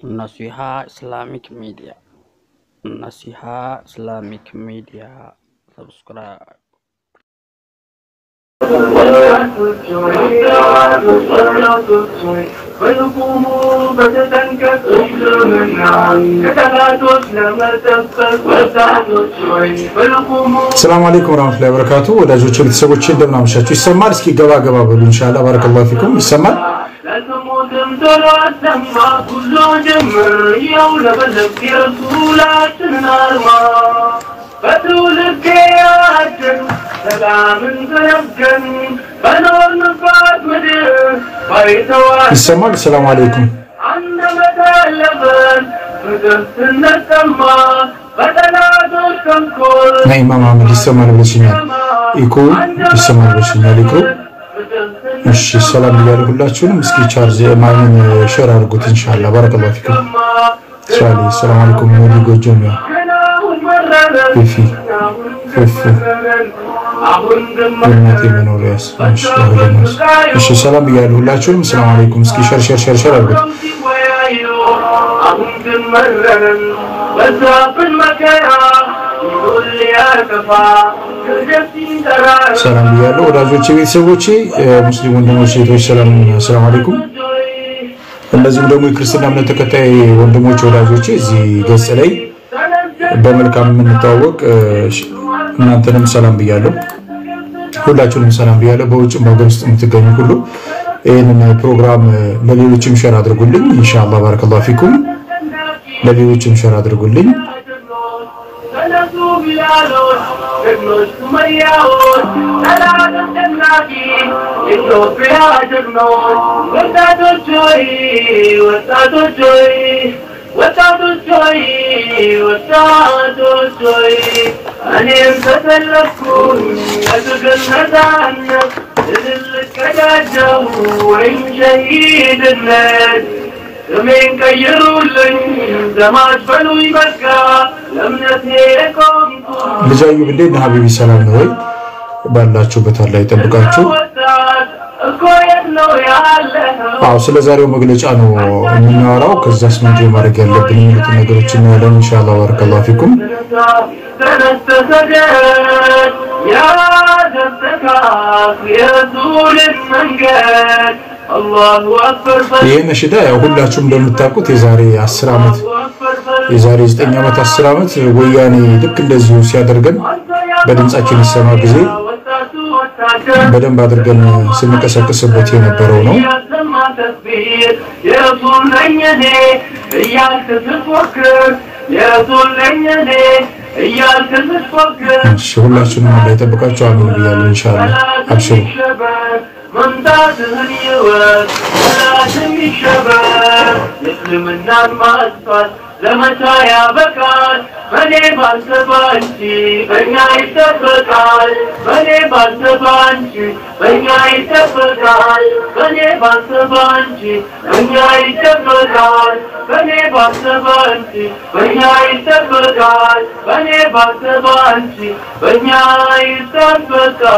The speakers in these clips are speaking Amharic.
Naseeha Islamic media Naseeha Islamic media subscribe ሰላም አለይኩም ወራህመቱላሂ ወበረካቱ። ወዳጆች ቤተሰቦች እንደምን አመሻችሁ? ይሰማል? እስኪ ገባ ገባ በሉ ኢንሻአላህ። ባረከላሁ ፊኩም። ይሰማል? ይሰማል? ሰላም አለይኩም ናይ ኢማም አህመድ ይሰማል ብለሽኛል። ኢኮ ይሰማል ብለሽኛል። ኢኮ እሺ፣ ሰላም ብያለሁ ሁላችሁንም። እስኪ ቻርጅ ማይን ሼር አድርጉት ኢንሻአላህ። ባረከላሁ ፊኩም። ሻሊ ሰላም አለይኩም ሙሉ ጎጆም ያ ፊፊ ፊፊ እናቴ መኖሪያስ እሺ፣ ሰላም ብያለሁ ሁላችሁንም። ሰላም አለይኩም። እስኪ ሼር ሼር ሼር ሼር አድርጉት። አሁን ግን መረረን በዛብን መከራ ይሁን ሊያከፋ ክህደት ሲንጠራ ሰላም ብያለሁ ወዳጆቼ፣ ቤተሰቦቼ፣ ሙስሊም ወንድሞች፣ ሴቶች ሰላም ሰላም አለይኩም። እንደዚሁም ደግሞ የክርስትና እምነት ተከታይ ወንድሞች ወዳጆቼ እዚህ ገጽ ላይ በመልካም የምንተዋወቅ እናንተንም ሰላም ብያለሁ። ሁላችሁንም ሰላም ብያለሁ። በውጭም በሀገር ውስጥ የምትገኙ ሁሉ ይህንን ፕሮግራም ለሌሎችም ሸር አድርጉልኝ። ኢንሻአላህ ባረከላሁ ፊኩም። ለሌሎችም ሸር አድርጉልኝ። ተነሱ ቢላሎች ጀግኖች ሱመያዎች ጠላት አስጨናቂ የኢትዮጵያ ጀግኖች ወጣቶች ሆይ ወጣቶች ሆይ ወጣቶች ሆይ ወጣቶች ሆይ እኔም ተሰለፍኩኝ ለትግል ነፃነት ድል ልቀዳጀው ወይም ሸሂድነት ስሜን ቀይሩልኝ ዘማች በሉኝ በቃ ለእምነቴ ቆምኩ ልጅ አዩብ እንዴት ነህ ሀቢቢ? ሰላም ነው ወይ? ባላችሁበት አላህ ይጠብቃችሁ። ወጣት እኮ የት ነው ያለኸው? አዎ ስለ ዛሬው መግለጫ ነው የምናወራው። ከዛስ ምንድን ማድረግ ያለብን የሚሉትን ነገሮች እናያለን ኢንሻአላህ። ባረከላሁ ፊኩም። ተነስተ ሰገድ ያደስተካክ የሱልን መንገድ አላሁ አክበር ይህ ነሽዳ ያው ሁላችሁም እንደምታውቁት የዛሬ 10 ዓመት የዛሬ 9 ዓመት 10 ዓመት ወያኔ ልክ እንደዚሁ ሲያደርገን በድምጻችን ይሰማ ጊዜ በደንብ አድርገን ስንቀሰቅስበት የነበረው ነው። እሺ ሁላችሁንም አላህ ይጠብቃችሁ። አሚን ብያለሁ። ኢንሻአላህ አብሽሩ። መምጣትህን ይወቅ ጠላትም ይሸበር እስልምናን ማጥፋት ዘመቻ ያበቃል በኔ ባንተ ባንቺ በእኛ ይጠበቃል በኔ ባንተ ባንቺ በእኛ ይጠበቃል በኔ ባንተ ባንቺ በእኛ ይጠበቃል በኔ ባንተ ባንቺ በእኛ ይጠበቃል በኔ ባንተ ባንቺ በእኛ ይጠበቃል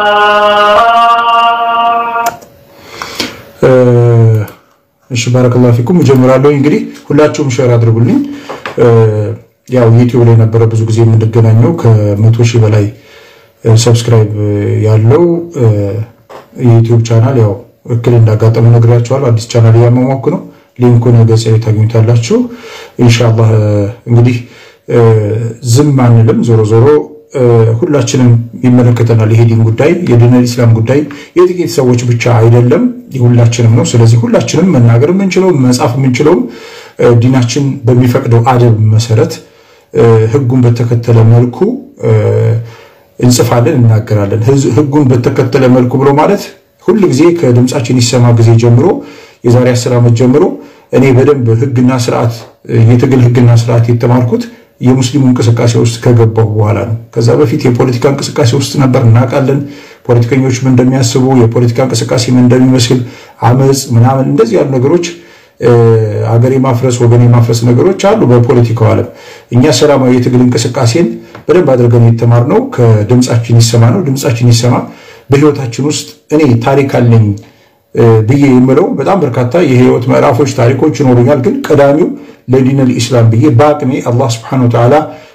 እሺ ባረከላሁ ፊኩም። እጀምራለሁ እንግዲህ ሁላችሁም ሼር አድርጉልኝ። ያው ዩቲዩብ ላይ ነበረ ብዙ ጊዜ የምንገናኘው ከመቶ ሺህ በላይ ሰብስክራይብ ያለው የዩቲዩብ ቻናል ያው እክል እንዳጋጠመ ነግሬያቸዋለሁ። አዲስ ቻናል እያሟሟኩ ነው። ሊንኩን ገጽ ላይ ታገኙታላችሁ። ኢንሻአላህ እንግዲህ ዝም አንልም። ዞሮ ዞሮ ሁላችንም ይመለከተናል። ይሄ ዲን ጉዳይ የዲነል ኢስላም ጉዳይ የጥቂት ሰዎች ብቻ አይደለም፣ የሁላችንም ነው። ስለዚህ ሁላችንም መናገር የምንችለው መጻፍ የምንችለውም ዲናችን በሚፈቅደው አደብ መሰረት ሕጉን በተከተለ መልኩ እንጽፋለን፣ እናገራለን። ሕጉን በተከተለ መልኩ ብሎ ማለት ሁል ጊዜ ከድምፃችን ይሰማ ጊዜ ጀምሮ የዛሬ አስር ዓመት ጀምሮ እኔ በደንብ ሕግና ስርዓት የትግል ሕግና ስርዓት የተማርኩት የሙስሊሙ እንቅስቃሴ ውስጥ ከገባሁ በኋላ ነው። ከዛ በፊት የፖለቲካ እንቅስቃሴ ውስጥ ነበር፣ እናውቃለን። ፖለቲከኞች ምን እንደሚያስቡ፣ የፖለቲካ እንቅስቃሴ ምን እንደሚመስል፣ አመፅ ምናምን እንደዚህ ያሉ ነገሮች አገር የማፍረስ ወገን የማፍረስ ነገሮች አሉ በፖለቲካው ዓለም። እኛ ሰላማዊ የትግል እንቅስቃሴን በደንብ አድርገን የተማርነው ከድምፃችን ይሰማ ነው። ድምፃችን ይሰማ በህይወታችን ውስጥ እኔ ታሪክ አለኝ ብዬ የምለው በጣም በርካታ የህይወት ምዕራፎች፣ ታሪኮች ይኖሩኛል። ግን ቀዳሚው ለዲነል ኢስላም ብዬ በአቅሜ አላህ ስብሐነሁ ወተዓላ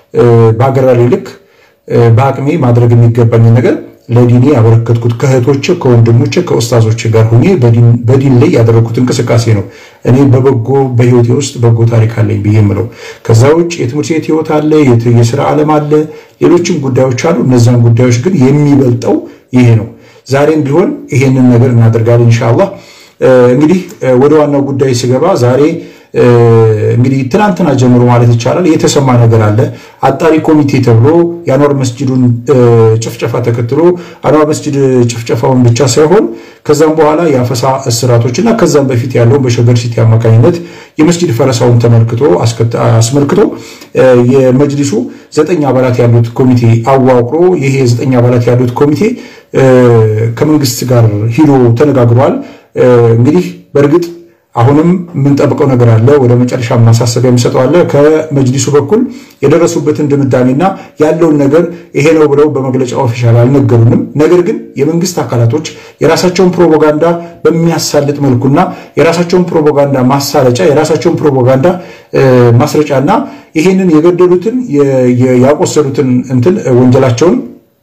በአገራሪ ልክ በአቅሜ ማድረግ የሚገባኝን ነገር ለዲኔ ያበረከትኩት ከእህቶች ከወንድሞች ከኡስታዞች ጋር ሆኜ በዲን ላይ ያደረግኩት እንቅስቃሴ ነው። እኔ በበጎ በህይወቴ ውስጥ በጎ ታሪክ አለኝ ብዬ የምለው። ከዛ ውጭ የትምህርት ቤት ህይወት አለ፣ የስራ ዓለም አለ፣ ሌሎችም ጉዳዮች አሉ። እነዚያን ጉዳዮች ግን የሚበልጠው ይሄ ነው። ዛሬም ቢሆን ይሄንን ነገር እናደርጋለን ኢንሻአላህ። እንግዲህ ወደ ዋናው ጉዳይ ስገባ ዛሬ እንግዲህ ትናንትና ጀምሮ ማለት ይቻላል የተሰማ ነገር አለ። አጣሪ ኮሚቴ ተብሎ የአንዋር መስጅዱን ጭፍጨፋ ተከትሎ አንዋር መስጅድ ጭፍጨፋውን ብቻ ሳይሆን ከዛም በኋላ የአፈሳ እስራቶች እና ከዛም በፊት ያለውን በሸገር ሲቲ አማካኝነት የመስጅድ ፈረሳውን ተመልክቶ አስመልክቶ የመጅሊሱ ዘጠኝ አባላት ያሉት ኮሚቴ አዋቅሮ ይሄ ዘጠኝ አባላት ያሉት ኮሚቴ ከመንግስት ጋር ሂዶ ተነጋግሯል። እንግዲህ በእርግጥ አሁንም የምንጠብቀው ነገር አለ። ወደ መጨረሻ ማሳሰቢያ የሚሰጠው አለ። ከመጅሊሱ በኩል የደረሱበትን ድምዳሜና ያለውን ነገር ይሄ ነው ብለው በመግለጫ ኦፊሻል አልነገሩንም። ነገር ግን የመንግስት አካላቶች የራሳቸውን ፕሮፓጋንዳ በሚያሳልጥ መልኩና የራሳቸውን ፕሮፓጋንዳ ማሳለጫ የራሳቸውን ፕሮፓጋንዳ ማስረጫና ይሄንን የገደሉትን ያቆሰሉትን እንትን ወንጀላቸውን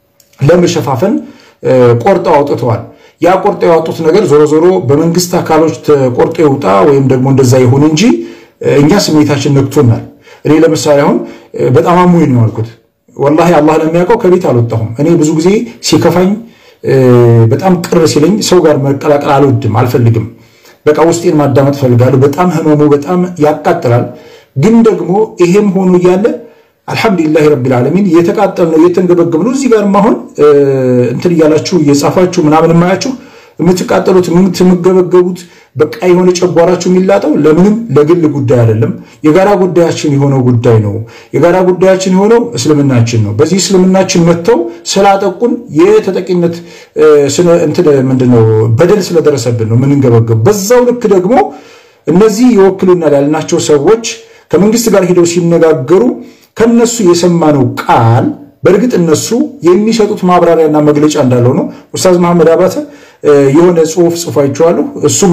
ለመሸፋፈን ቆርጠው አውጥተዋል። ያ ቆርጦ ያወጡት ነገር ዞሮ ዞሮ በመንግስት አካሎች ተቆርጦ ይውጣ ወይም ደግሞ እንደዛ ይሁን እንጂ እኛ ስሜታችን ነክቶናል። እኔ ለምሳሌ አሁን በጣም አሞኝ ነው ያልኩት። ወላሂ አላህ ለሚያውቀው ከቤት አልወጣሁም። እኔ ብዙ ጊዜ ሲከፋኝ፣ በጣም ቅር ሲለኝ ሰው ጋር መቀላቀል አልወድም፣ አልፈልግም። በቃ ውስጤን ማዳመጥ እፈልጋለሁ። በጣም ህመሙ በጣም ያቃጥላል። ግን ደግሞ ይሄም ሆኖ እያለ አልሐምዱሊላህ ረቢል ዓለሚን እየተቃጠል ነው እየተንገበገብ ነው። እዚህ ጋር አሁን እንትን እያላችሁ እየጻፋችሁ ምናምን የማያችሁ የምትቃጠሉት የምትመገበገቡት በቃ የሆነ ጨጓራችሁ የሚላጠው ለምንም ለግል ጉዳይ አይደለም። የጋራ ጉዳያችን የሆነው ጉዳይ ነው። የጋራ ጉዳያችን የሆነው እስልምናችን ነው። በዚህ እስልምናችን መጥተው ስላጠቁን የተጠቂነት እንትን ምንድነው በደል ስለደረሰብን ነው የምንንገበገቡ። በዛው ልክ ደግሞ እነዚህ ይወክሉናል ያልናቸው ሰዎች ከመንግስት ጋር ሄደው ሲነጋገሩ ከነሱ የሰማነው ቃል በእርግጥ እነሱ የሚሰጡት ማብራሪያና መግለጫ እንዳለው ነው። ኡስታዝ መሐመድ አባተ የሆነ ጽሁፍ ጽፎ አይቼዋለሁ። እሱም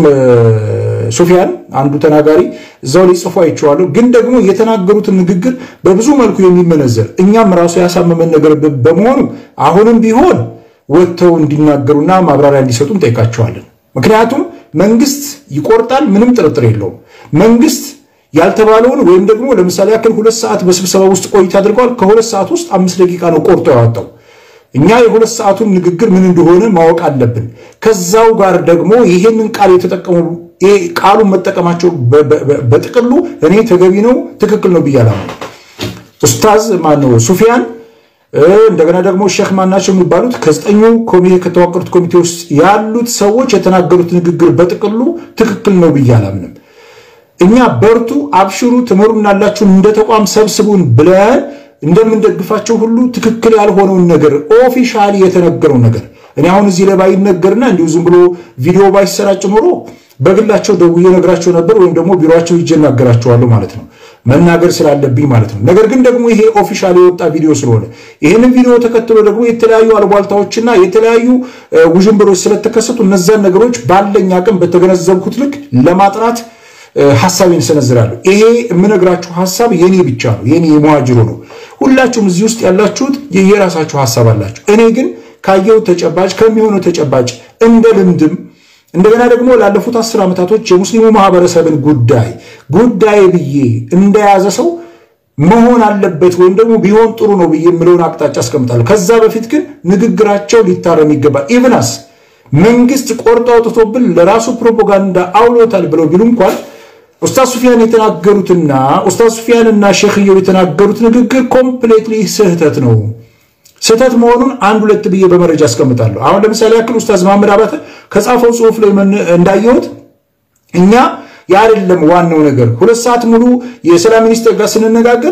ሱፊያን አንዱ ተናጋሪ እዛው ላይ ጽፎ አይቼዋለሁ። ግን ደግሞ የተናገሩትን ንግግር በብዙ መልኩ የሚመነዘር እኛም ራሱ ያሳመመን ነገር በመሆኑ አሁንም ቢሆን ወጥተው እንዲናገሩና ማብራሪያ እንዲሰጡ እንጠይቃቸዋለን። ምክንያቱም መንግስት ይቆርጣል፣ ምንም ጥርጥር የለውም። መንግስት ያልተባለውን ወይም ደግሞ ለምሳሌ ያክል ሁለት ሰዓት በስብሰባ ውስጥ ቆይታ አድርገዋል። ከሁለት ሰዓት ውስጥ አምስት ደቂቃ ነው ቆርጦ ያወጣው። እኛ የሁለት ሰዓቱን ንግግር ምን እንደሆነ ማወቅ አለብን። ከዛው ጋር ደግሞ ይሄንን ቃል የተጠቀሙ ቃሉን መጠቀማቸው በጥቅሉ እኔ ተገቢ ነው ትክክል ነው ብያለሁ። ኡስታዝ ማነው ሱፊያን እንደገና ደግሞ ሼክ ማናቸው የሚባሉት ከዘጠኙ ኮሚቴ ከተዋቀሩት ኮሚቴ ውስጥ ያሉት ሰዎች የተናገሩት ንግግር በጥቅሉ ትክክል ነው ብዬ አላምንም። እኛ በርቱ፣ አብሽሩ፣ ትመሩናላችሁን እንደ ተቋም ሰብስቡን ብለን እንደምንደግፋቸው ሁሉ ትክክል ያልሆነውን ነገር ኦፊሻሊ የተነገረው ነገር እኔ አሁን እዚህ ላይ ባይነገርና እንዲሁ ዝም ብሎ ቪዲዮ ባይሰራጭ ኖሮ በግላቸው ደውዬ ነግራቸው ነበር፣ ወይም ደግሞ ቢሮቸው ሂጄ እናገራቸዋለሁ ማለት ነው መናገር ስላለብኝ ማለት ነው። ነገር ግን ደግሞ ይሄ ኦፊሻል የወጣ ቪዲዮ ስለሆነ ይህንን ቪዲዮ ተከትሎ ደግሞ የተለያዩ አልቧልታዎችና የተለያዩ ውዥንብሮች ስለተከሰቱ እነዚያን ነገሮች ባለኝ አቅም በተገነዘብኩት ልክ ለማጥራት ሀሳቤን ሰነዝራለሁ። ይሄ የምነግራችሁ ሀሳብ የኔ ብቻ ነው፣ የኔ የመዋጅሮ ነው። ሁላችሁም እዚህ ውስጥ ያላችሁት የየራሳችሁ ሀሳብ አላችሁ። እኔ ግን ካየው ተጨባጭ ከሚሆነው ተጨባጭ እንደ ልምድም እንደገና ደግሞ ላለፉት አስር ዓመታቶች የሙስሊሙ ማህበረሰብን ጉዳይ ጉዳይ ብዬ እንደያዘ ሰው መሆን አለበት ወይም ደግሞ ቢሆን ጥሩ ነው ብዬ የምለውን አቅጣጫ አስቀምጣለሁ። ከዛ በፊት ግን ንግግራቸው ሊታረም ይገባል። ኢቭናስ መንግስት ቆርጦ አውጥቶብን ለራሱ ፕሮፓጋንዳ አውሎታል ብለው ቢሉ እንኳን ኡስታዝ ሱፊያን የተናገሩትና ኡስታዝ ሱፊያንና ሼክየው የተናገሩት ንግግር ኮምፕሌትሊ ስህተት ነው። ስህተት መሆኑን አንድ ሁለት ብዬ በመረጃ አስቀምጣለሁ። አሁን ለምሳሌ ያክል ኡስታዝ መሐመድ አባተ ከጻፈው ጽሁፍ ላይ እንዳየሁት እኛ ያደለም ዋናው ነገር ሁለት ሰዓት ሙሉ የሰላም ሚኒስቴር ጋር ስንነጋገር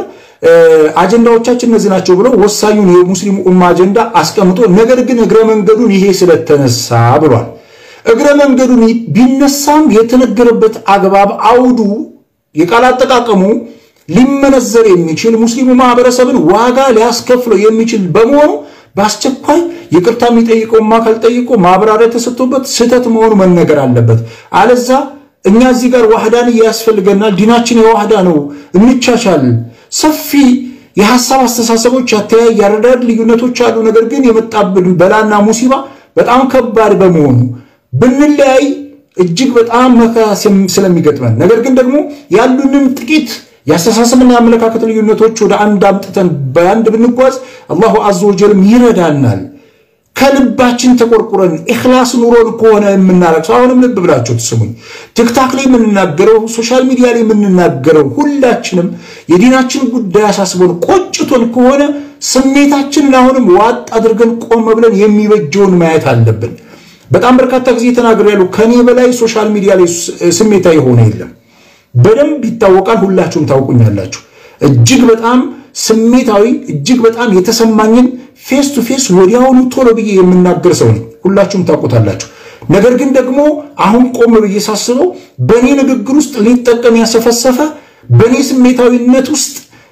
አጀንዳዎቻችን እነዚህ ናቸው ብለው ወሳኙን የሙስሊሙ ኡማ አጀንዳ አስቀምጦ ነገር ግን እግረ መንገዱን ይሄ ስለተነሳ ብሏል። እግረ መንገዱን ቢነሳም የተነገረበት አግባብ አውዱ የቃል አጠቃቀሙ ሊመነዘር የሚችል ሙስሊሙ ማህበረሰብን ዋጋ ሊያስከፍለው የሚችል በመሆኑ በአስቸኳይ ይቅርታ የሚጠይቀውም አካል ጠይቆ ማብራሪያ ተሰጥቶበት ስህተት መሆኑ መነገር አለበት። አለዛ እኛ እዚህ ጋር ዋህዳን ያስፈልገናል። ዲናችን የዋህዳ ነው፣ እንቻቻል። ሰፊ የሀሳብ አስተሳሰቦች፣ ያተያይ ያረዳድ ልዩነቶች አሉ። ነገር ግን የመጣብን በላና ሙሲባ በጣም ከባድ በመሆኑ ብንለያይ እጅግ በጣም መከራ ስለሚገጥመን ነገር ግን ደግሞ ያሉንም ጥቂት የአስተሳሰብና የአመለካከት ልዩነቶች ወደ አንድ አምጥተን በአንድ ብንጓዝ አላሁ አዘ ወጀልም ይረዳናል። ከልባችን ተቆርቁረን ኢኽላስ ኑሮን ከሆነ የምናረግ አሁንም ልብ ብላችሁ ትስሙኝ። ቲክታክ ላይ የምንናገረው ሶሻል ሚዲያ ላይ የምንናገረው ሁላችንም የዲናችን ጉዳይ አሳስቦን ቆጭቶን ከሆነ ስሜታችንን አሁንም ዋጥ አድርገን ቆም ብለን የሚበጀውን ማየት አለብን። በጣም በርካታ ጊዜ ተናግሬ ያሉ ከኔ በላይ ሶሻል ሚዲያ ላይ ስሜታዊ የሆነ የለም። በደንብ ይታወቃል። ሁላችሁም ታውቁኛላችሁ። እጅግ በጣም ስሜታዊ እጅግ በጣም የተሰማኝን ፌስ ቱ ፌስ ወዲያውኑ ቶሎ ብዬ የምናገር ሰው ነኝ። ሁላችሁም ታውቁታላችሁ። ነገር ግን ደግሞ አሁን ቆም ብዬ ሳስበው በእኔ ንግግር ውስጥ ሊጠቀም ያሰፈሰፈ በእኔ ስሜታዊነት ውስጥ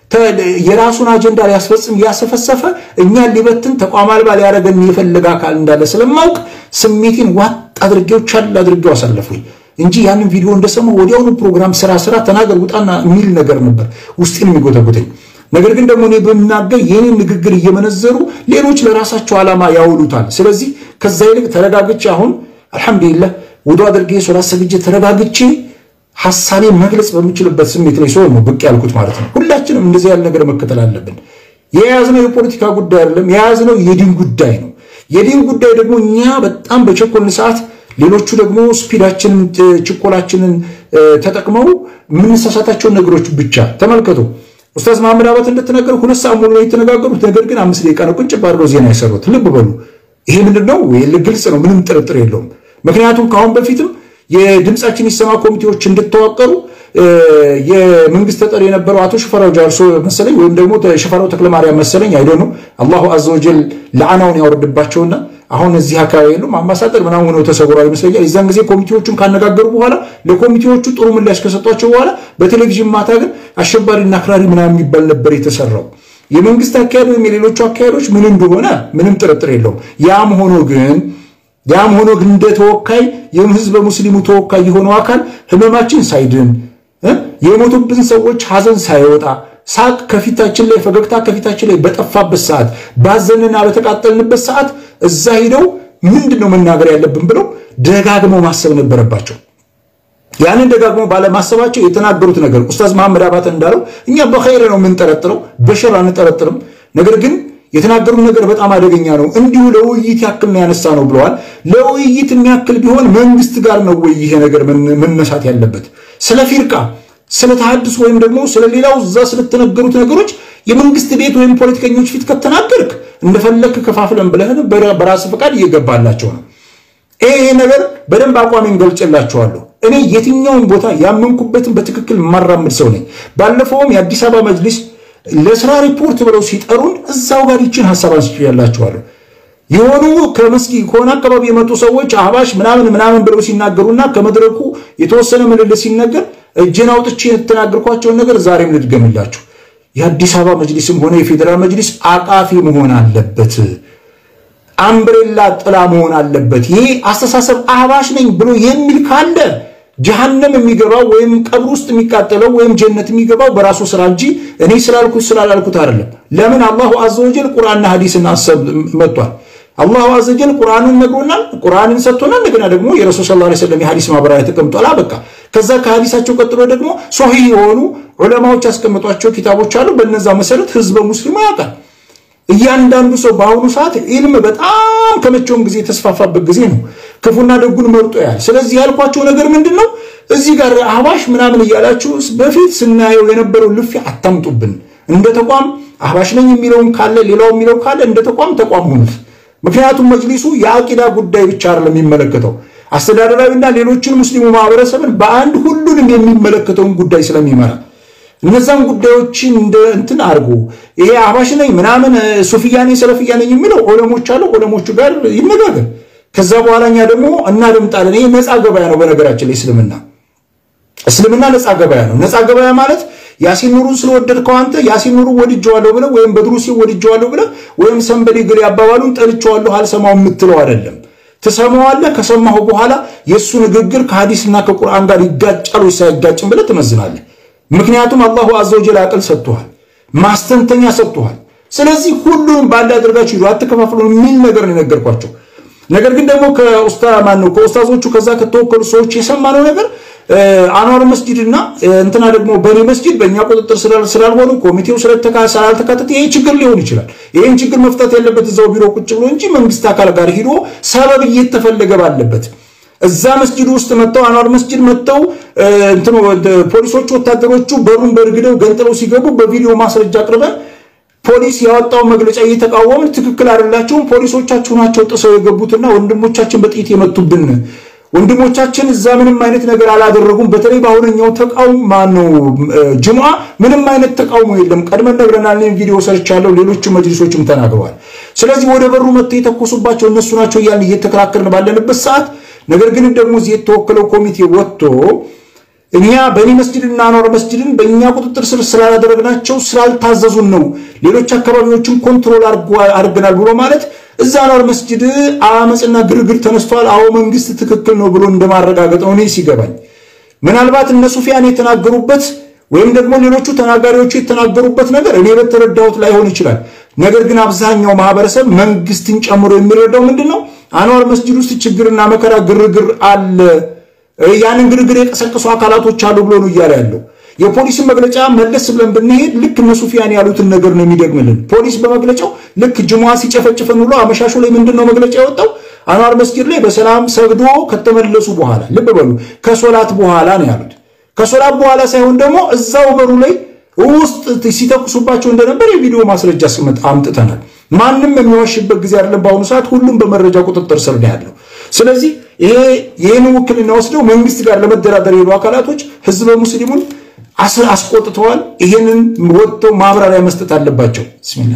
የራሱን አጀንዳ ሊያስፈጽም ያሰፈሰፈ እኛን ሊበትን ተቋም አልባ ሊያደርገን የፈለገ አካል እንዳለ ስለማውቅ ስሜቴን ዋጥ አድርጌው ቻል አድርጌው አሳለፉኝ እንጂ ያንን ቪዲዮ እንደሰማሁ ወዲያውኑ ፕሮግራም ስራ ስራ ተናገር ውጣና የሚል ነገር ነበር ውስጤን የሚጎተጉተኝ። ነገር ግን ደግሞ እኔ በምናገር የኔን ንግግር እየመነዘሩ ሌሎች ለራሳቸው ዓላማ ያውሉታል። ስለዚህ ከዛ ይልቅ ተረጋግቼ አሁን አልሐምዱሊላህ ውዱ አድርጌ ሶላት ሰግጄ ተረጋግቼ ሀሳቤን መግለጽ በምችልበት ስሜት ላይ ሲሆን ነው ብቅ ያልኩት ማለት ነው። ሁላችንም እንደዚህ ያለ ነገር መከተል አለብን። የያዝነው የፖለቲካ ጉዳይ አይደለም፣ የያዝነው የዲን ጉዳይ ነው። የዲን ጉዳይ ደግሞ እኛ በጣም በቸኮልን ሰዓት ሌሎቹ ደግሞ ስፒዳችንን ችኮላችንን ተጠቅመው የምንሳሳታቸውን ነገሮች ብቻ ተመልከቱ። ኡስታዝ መሐመድ አባት እንደተናገሩ ሁለት ሰዓት ሙሉ ነው የተነጋገሩት። ነገር ግን አምስት ደቂቃ ነው ቁጭ ባድርገው ዜና የሰሩት። ልብ በሉ። ይሄ ምንድን ነው? ግልጽ ነው፣ ምንም ጥርጥር የለውም። ምክንያቱም ከአሁን በፊትም የድምፃችን ይሰማ ኮሚቴዎች እንድተዋቀሩ የመንግስት ተጠሪ የነበረው አቶ ሽፈራው ጃርሶ መሰለኝ ወይም ደግሞ ሽፈራው ተክለማርያም መሰለኝ አይዶ ነው አላሁ አዘወጀል ለዓናውን ያወርድባቸውና አሁን እዚህ አካባቢ የሉም አምባሳደር ምናምን ሆነው ተሰውረዋል ይመስለኛል። የዛን ጊዜ ኮሚቴዎቹን ካነጋገሩ በኋላ ለኮሚቴዎቹ ጥሩ ምላሽ ከሰጧቸው በኋላ በቴሌቪዥን ማታ ግን አሸባሪና አክራሪ ምናምን የሚባል ነበር የተሰራው። የመንግስት አካሄድ ወይም የሌሎቹ አካሄዶች ምን እንደሆነ ምንም ጥርጥር የለውም። ያም ሆኖ ግን ያም ሆኖ ግን እንደ ተወካይ የህዝበ ሙስሊሙ ተወካይ የሆነው አካል ህመማችን ሳይድን የሞቱብን ሰዎች ሀዘን ሳይወጣ ሳቅ ከፊታችን ላይ ፈገግታ ከፊታችን ላይ በጠፋበት ሰዓት ባዘንና በተቃጠልንበት ሰዓት እዛ ሂደው ምንድን ነው መናገር ያለብን ብለው ደጋግመው ማሰብ ነበረባቸው። ያንን ደጋግመው ባለማሰባቸው የተናገሩት ነገር ኡስታዝ መሐመድ አባተ እንዳለው እኛ በኸይር ነው የምንጠረጥረው፣ በሸር አንጠረጥርም። ነገር ግን የተናገሩት ነገር በጣም አደገኛ ነው። እንዲሁ ለውይይት ያክል ነው ያነሳ ነው ብለዋል። ለውይይት የሚያክል ቢሆን መንግስት ጋር ነው ወይ ይሄ ነገር መነሳት ያለበት? ስለ ፊርቃ ስለ ተሐድስ ወይም ደግሞ ስለ ሌላው እዛ ስለተነገሩት ነገሮች የመንግስት ቤት ወይም ፖለቲከኞች ፊት ከተናገርክ እንደፈለክ ከፋፍለን ብለህን በራስ ፈቃድ እየገባላቸው ነው። ይሄ ነገር በደንብ አቋሜን ገልጬላቸዋለሁ። እኔ የትኛውን ቦታ ያመንኩበትን በትክክል የማራምድ ሰው ነኝ። ባለፈውም የአዲስ አበባ መጅሊስ ለስራ ሪፖርት ብለው ሲጠሩን እዛው ጋር ይችን ሀሳብ አንስቼላችኋለሁ። የሆኑ ከመስጊ ከሆነ አካባቢ የመጡ ሰዎች አህባሽ ምናምን ምናምን ብለው ሲናገሩና ከመድረኩ የተወሰነ ምልልስ ሲነገር እጄን አውጥቼ የተናገርኳቸውን ነገር ዛሬም ልድገምላችሁ። የአዲስ አበባ መጅሊስም ሆነ የፌዴራል መጅሊስ አቃፊ መሆን አለበት። አምብሬላ ጥላ መሆን አለበት። ይሄ አስተሳሰብ አህባሽ ነኝ ብሎ የሚል ካለ ጀሃነም የሚገባው ወይም ቀብር ውስጥ የሚቃጠለው ወይም ጀነት የሚገባው በራሱ ስራ እንጂ እኔ ስላልኩት ስላላልኩት አይደለም። ለምን አላሁ አዘወጀል ቁርአንና ሐዲስን አሰብ መጥቷል። አላሁ አዘወጀል ቁርአንን ነግሮናል፣ ቁርአንን ሰጥቶናል። እንደገና ደግሞ የረሱል ሰለላሁ ዐለይሂ ወሰለም የሐዲስ ማብራሪያ ተቀምጧል። በቃ ከዛ ከሐዲሳቸው ቀጥሎ ደግሞ ሶሂህ የሆኑ ዑለማዎች ያስቀመጧቸው ኪታቦች አሉ። በነዛ መሰረት ህዝበ ሙስሊሙ ያውቃል። እያንዳንዱ ሰው በአሁኑ ሰዓት ኢልም በጣም ከመቼውም ጊዜ የተስፋፋበት ጊዜ ነው። ክፉና ደጉን መርጦ ያል። ስለዚህ ያልኳቸው ነገር ምንድን ነው? እዚህ ጋር አህባሽ ምናምን እያላችሁ በፊት ስናየው የነበረው ልፊያ አታምጡብን። እንደ ተቋም አህባሽ ነኝ የሚለውን ካለ ሌላው የሚለው ካለ እንደ ተቋም ተቋም ሆኑት። ምክንያቱም መጅሊሱ የአቂዳ ጉዳይ ብቻ አይደለም የሚመለከተው አስተዳደራዊና ሌሎችን ሙስሊሙ ማህበረሰብን በአንድ ሁሉንም የሚመለከተውን ጉዳይ ስለሚመራ እነዛን ጉዳዮችን እንደ እንትን አድርጎ ይሄ አህባሽ ነኝ ምናምን ሱፍያ ነኝ ሰለፍያ ነኝ የሚለው ዑለሞች አሉ። ዑለሞቹ ጋር ይነጋገር። ከዛ በኋላ እኛ ደግሞ እናደምጣለን። ይሄ ነፃ ገበያ ነው። በነገራችን ላይ እስልምና እስልምና ነፃ ገበያ ነው። ነፃ ገበያ ማለት ያሲን ኑሩን ስለወደድከው አንተ ያሲን ኑሩን ወድጀዋለሁ ብለህ ወይም በድሩሲ ወድጀዋለሁ ብለህ ወይም ሰንበዴ ግል ያባባሉን ጠልቼዋለሁ አልሰማው የምትለው አይደለም። ትሰማዋለህ። ከሰማሁ በኋላ የእሱ ንግግር ከሐዲስና ከቁርአን ጋር ይጋጫል ወይስ አይጋጭም ብለህ ትመዝናለህ። ምክንያቱም አላሁ አዘወጀል አቅል ሰጥቶሃል፣ ማስተንተኛ ሰጥቶሃል። ስለዚህ ሁሉንም ባለ አድርጋችሁ ሂዱ፣ አትከፋፍሉ የሚል ነገር ነው የነገርኳቸው። ነገር ግን ደግሞ ከኡስታ ማን ነው ከኡስታዞቹ ከዛ ከተወከሉ ሰዎች የሰማነው ነገር አንዋር መስጂድ እና እንትና ደግሞ በኔ መስጂድ በእኛ ቁጥጥር ስላልሆኑ ኮሚቴው ስላልተካተተ ይሄ ችግር ሊሆን ይችላል። ይህን ችግር መፍታት ያለበት እዛው ቢሮ ቁጭ ብሎ እንጂ መንግስት አካል ጋር ሂዶ ሰበብ እየተፈለገ ባለበት እዛ መስጂድ ውስጥ መጥተው አንዋር መስጂድ መጥተው እንትኑ ፖሊሶቹ ወታደሮቹ በሩን በርግደው ገንጥለው ሲገቡ በቪዲዮ ማስረጃ አቅርበን ፖሊስ ያወጣው መግለጫ እየተቃወምን ትክክል አይደላቸውም፣ ፖሊሶቻችሁ ናቸው ጥሰው የገቡትና ወንድሞቻችን በጥይት የመቱብን ወንድሞቻችን እዛ ምንም አይነት ነገር አላደረጉም። በተለይ በአሁነኛው ተቃውሞ ማነው ጅምዓ ምንም አይነት ተቃውሞ የለም። ቀድመን ነግረናል። እኔም ቪዲዮ ሰርቻለሁ፣ ሌሎቹ መጅሊሶችም ተናግረዋል። ስለዚህ ወደ በሩ መጥተው የተኮሱባቸው እነሱ ናቸው እያልን እየተከራከርን ባለንበት ሰዓት ነገር ግን ደግሞ እዚህ የተወከለው ኮሚቴ ወጥቶ እኛ በእኔ መስጅድና አንዋር መስጅድን በእኛ ቁጥጥር ስር ስላላደረግናቸው ስላልታዘዙን ነው ሌሎች አካባቢዎችን ኮንትሮል አድርገናል ብሎ ማለት እዛ አንዋር መስጅድ አመፅና ግርግር ተነስቷል። አዎ መንግስት ትክክል ነው ብሎ እንደማረጋገጥ ነው እኔ ሲገባኝ። ምናልባት እነ ሱፊያን የተናገሩበት ወይም ደግሞ ሌሎቹ ተናጋሪዎቹ የተናገሩበት ነገር እኔ በተረዳሁት ላይሆን ይችላል። ነገር ግን አብዛኛው ማህበረሰብ መንግስትን ጨምሮ የሚረዳው ምንድን ነው? አንዋር መስጅድ ውስጥ ችግርና መከራ ግርግር አለ ያንን ግርግር የቀሰቀሱ አካላቶች አሉ ብሎ ነው እያለ ያለው። የፖሊስን መግለጫ መለስ ብለን ብንሄድ ልክ እነ ሱፊያን ያሉትን ነገር ነው የሚደግምልን። ፖሊስ በመግለጫው ልክ ጅሙዓ ሲጨፈጭፈን ብሎ አመሻሹ ላይ ምንድን ነው መግለጫ የወጣው? አንዋር መስጊድ ላይ በሰላም ሰግዶ ከተመለሱ በኋላ ልብ በሉ፣ ከሶላት በኋላ ነው ያሉት። ከሶላት በኋላ ሳይሆን ደግሞ እዛው በሩ ላይ ውስጥ ሲተኩሱባቸው እንደነበር የቪዲዮ ማስረጃ ስመት አምጥተናል። ማንም የሚዋሽበት ጊዜ አይደለም። በአሁኑ ሰዓት ሁሉም በመረጃ ቁጥጥር ስር ነው ያለው። ስለዚህ ይሄ ይህን ውክልና ወስደው መንግስት ጋር ለመደራደር የሄዱ አካላቶች ህዝበ ሙስሊሙን አስቆጥተዋል። ይሄንን ወጥተው ማብራሪያ መስጠት አለባቸው። ብስሚላ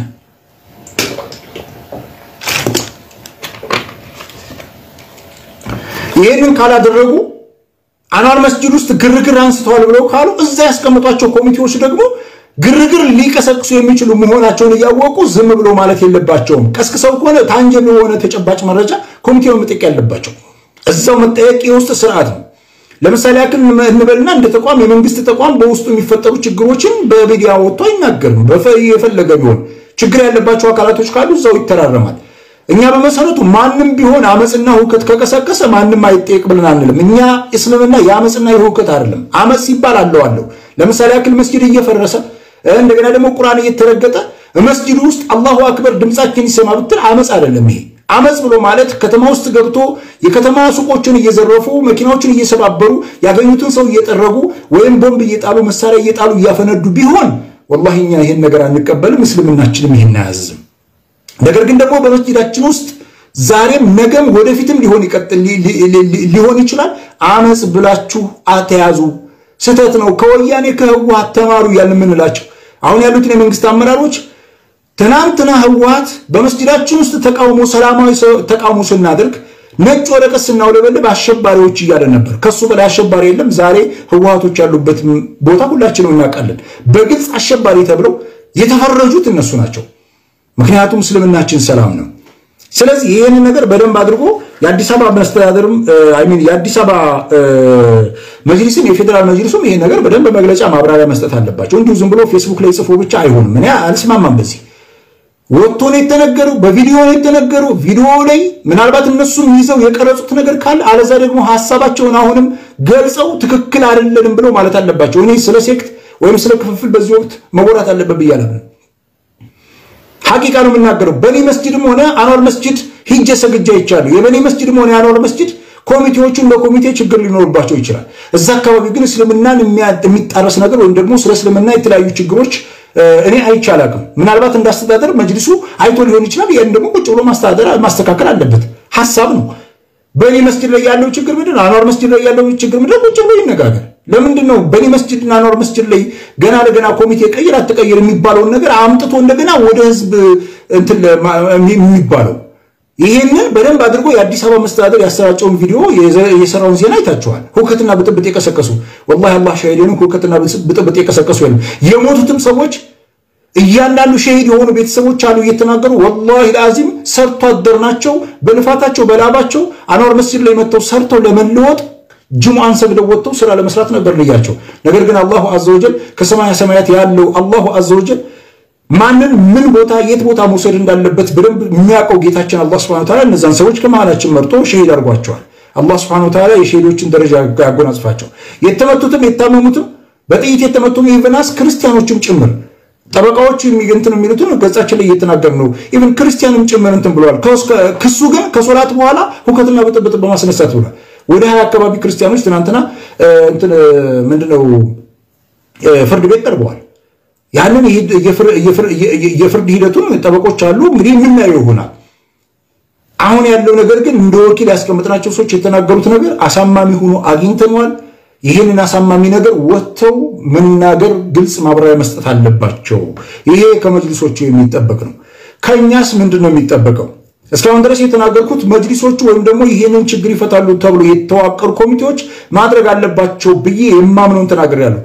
ይህንን ካላደረጉ አንዋር መስጂድ ውስጥ ግርግር አንስተዋል ብለው ካሉ እዛ ያስቀምጧቸው ኮሚቴዎች ደግሞ ግርግር ሊቀሰቅሱ የሚችሉ መሆናቸውን እያወቁ ዝም ብሎ ማለት የለባቸውም። ቀስቅሰው ከሆነ ታንጀብ የሆነ ተጨባጭ መረጃ ኮሚቴው መጠየቅ ያለባቸው እዛው መጠየቅ የውስጥ ስርዓት ነው። ለምሳሌ ያክል እንበልና እንደ ተቋም የመንግስት ተቋም በውስጡ የሚፈጠሩ ችግሮችን በሚዲያ ወጥቶ አይናገርም። የፈለገ ቢሆን ችግር ያለባቸው አካላቶች ካሉ እዛው ይተራረማል። እኛ በመሰረቱ ማንም ቢሆን አመፅና ሁከት ከቀሰቀሰ ማንም አይጠየቅ ብለን አንልም። እኛ እስልምና የአመፅና የሁከት አይደለም። አመፅ ሲባል አለው አለው። ለምሳሌ ያክል መስጂድ እየፈረሰ እንደገና ደግሞ ቁርአን እየተረገጠ መስጂድ ውስጥ አላሁ አክበር ድምፃችን ይሰማ ብትል አመፅ አይደለም ይሄ አመፅ ብሎ ማለት ከተማ ውስጥ ገብቶ የከተማ ሱቆችን እየዘረፉ መኪናዎችን እየሰባበሩ ያገኙትን ሰው እየጠረጉ ወይም ቦምብ እየጣሉ መሳሪያ እየጣሉ እያፈነዱ ቢሆን ወላሂ እኛ ይህን ነገር አንቀበልም። እስልምናችንም ይህን አያዝም። ነገር ግን ደግሞ በመስጂዳችን ውስጥ ዛሬም ነገም ወደፊትም ሊሆን ይቀጥል ሊሆን ይችላል። አመፅ ብላችሁ አተያዙ። ስህተት ነው። ከወያኔ ከህወሓት ተማሩ እያልን የምንላቸው አሁን ያሉትን የመንግስት አመራሮች ትናንትና ህወሓት በመስጂዳችን ውስጥ ተቃውሞ ሰላማዊ ተቃውሞ ስናደርግ ነጭ ወረቀት ስናውለበልብ አሸባሪዎች እያለ ነበር። ከሱ በላይ አሸባሪ የለም። ዛሬ ህወሓቶች ያሉበት ቦታ ሁላችንም እናውቃለን። በግልጽ አሸባሪ ተብለው የተፈረጁት እነሱ ናቸው። ምክንያቱም እስልምናችን ሰላም ነው። ስለዚህ ይህንን ነገር በደንብ አድርጎ የአዲስ አበባ መስተዳደርም ሚን የአዲስ አበባ መጅሊስም የፌዴራል መጅሊሱም ይሄን ነገር በደንብ መግለጫ ማብራሪያ መስጠት አለባቸው። እንዲሁ ዝም ብሎ ፌስቡክ ላይ ጽፎ ብቻ አይሆንም። እኔ አልስማማም በዚህ ወጥቶ ነው የተነገሩ፣ በቪዲዮ ነው የተነገሩ። ቪዲዮ ላይ ምናልባት እነሱም ይዘው የቀረጹት ነገር ካለ አለዛ ደግሞ ሀሳባቸውን አሁንም ገልጸው ትክክል አይደለንም ብለው ማለት አለባቸው። እኔ ስለ ሴክት ወይም ስለ ክፍፍል በዚህ ወቅት መወራት አለበት ብዬ አላምንም። ሐቂቃ ነው የምናገረው። በኔ መስጅድም ሆነ አንዋር መስጅድ ሂጀ ሰግጃ ይቻሉ የበኔ መስጅድም ሆነ የአንዋር መስጅድ ኮሚቴዎቹን በኮሚቴ ችግር ሊኖርባቸው ይችላል። እዛ አካባቢ ግን እስልምናን የሚጣረስ ነገር ወይም ደግሞ ስለ እስልምና የተለያዩ ችግሮች እኔ አይቼ አላውቅም። ምናልባት እንዳስተዳደር መጅሊሱ አይቶ ሊሆን ይችላል። ያን ደግሞ ቁጭ ብሎ ማስተዳደር ማስተካከል አለበት። ሀሳብ ነው። በእኔ መስጅድ ላይ ያለው ችግር ምንድን ነው? አንዋር መስጅድ ላይ ያለው ችግር ምንድን ነው? ቁጭ ብሎ ይነጋገር። ለምንድን ነው በእኔ መስጅድና አንዋር መስጅድ ላይ ገና ለገና ኮሚቴ ቀይር አትቀይር የሚባለውን ነገር አምጥቶ እንደገና ወደ ህዝብ እንትን የሚባለው? ይሄንን በደንብ አድርጎ የአዲስ አበባ መስተዳደር ያሰራጨውን ቪዲዮ የሰራውን ዜና አይታችኋል። ሁከትና ብጥብጥ የቀሰቀሱ ወላሂ አላህ ሻሂዴን ሁከትና ብጥብጥ የቀሰቀሱ የለም። የሞቱትም ሰዎች እያንዳንዱ ሸሂድ የሆኑ ቤተሰቦች አሉ እየተናገሩ ወላሂ ለአዚም ሰርቶ አደር ናቸው። በልፋታቸው በላባቸው አንዋር መስጂድ ላይ መጥተው ሰርተው ለመለወጥ ጅሙአን ሰግደው ወጥተው ስራ ለመስራት ነበር ልያቸው። ነገር ግን አላሁ አዘወጀል ከሰማያ ሰማያት ያለው አላሁ አዘወጀል ማንን ምን ቦታ የት ቦታ መውሰድ እንዳለበት በደንብ የሚያውቀው ጌታችን አላህ ሱብሓነሁ ወተዓላ እነዛን ሰዎች ከመሃላችን መርጦ ሸሂድ አድርጓቸዋል። አላህ ሱብሓነሁ ወተዓላ የሸሂዶችን ደረጃ ያጎናጽፋቸው። የተመቱትም የታመሙትም በጥይት የተመቱም ኢቨናስ ክርስቲያኖችም ጭምር ጠበቃዎች እንትን የሚሉትን ገጻችን ላይ እየተናገር ነው። ኢቨን ክርስቲያንም ጭምር እንትን ብለዋል። ክሱ ግን ከሶላት በኋላ ሁከትና ብጥብጥ በማስነሳት ብሏል። ወደ ሀያ አካባቢ ክርስቲያኖች ትናንትና እንትን ምንድነው ፍርድ ቤት ቀርበዋል። ያንን የፍርድ ሂደቱን ጠበቆች አሉ እንግዲህ የምናየው ይሆናል። አሁን ያለው ነገር ግን እንደ ወኪል ያስቀምጥናቸው ሰዎች የተናገሩት ነገር አሳማሚ ሆኖ አግኝተነዋል። ይህንን አሳማሚ ነገር ወጥተው መናገር፣ ግልጽ ማብራሪያ መስጠት አለባቸው። ይሄ ከመጅሊሶቹ የሚጠበቅ ነው። ከእኛስ ምንድን ነው የሚጠበቀው? እስካሁን ድረስ የተናገርኩት መጅሊሶቹ ወይም ደግሞ ይህንን ችግር ይፈታሉ ተብሎ የተዋቀሩ ኮሚቴዎች ማድረግ አለባቸው ብዬ የማምነውን ተናግሬያለሁ።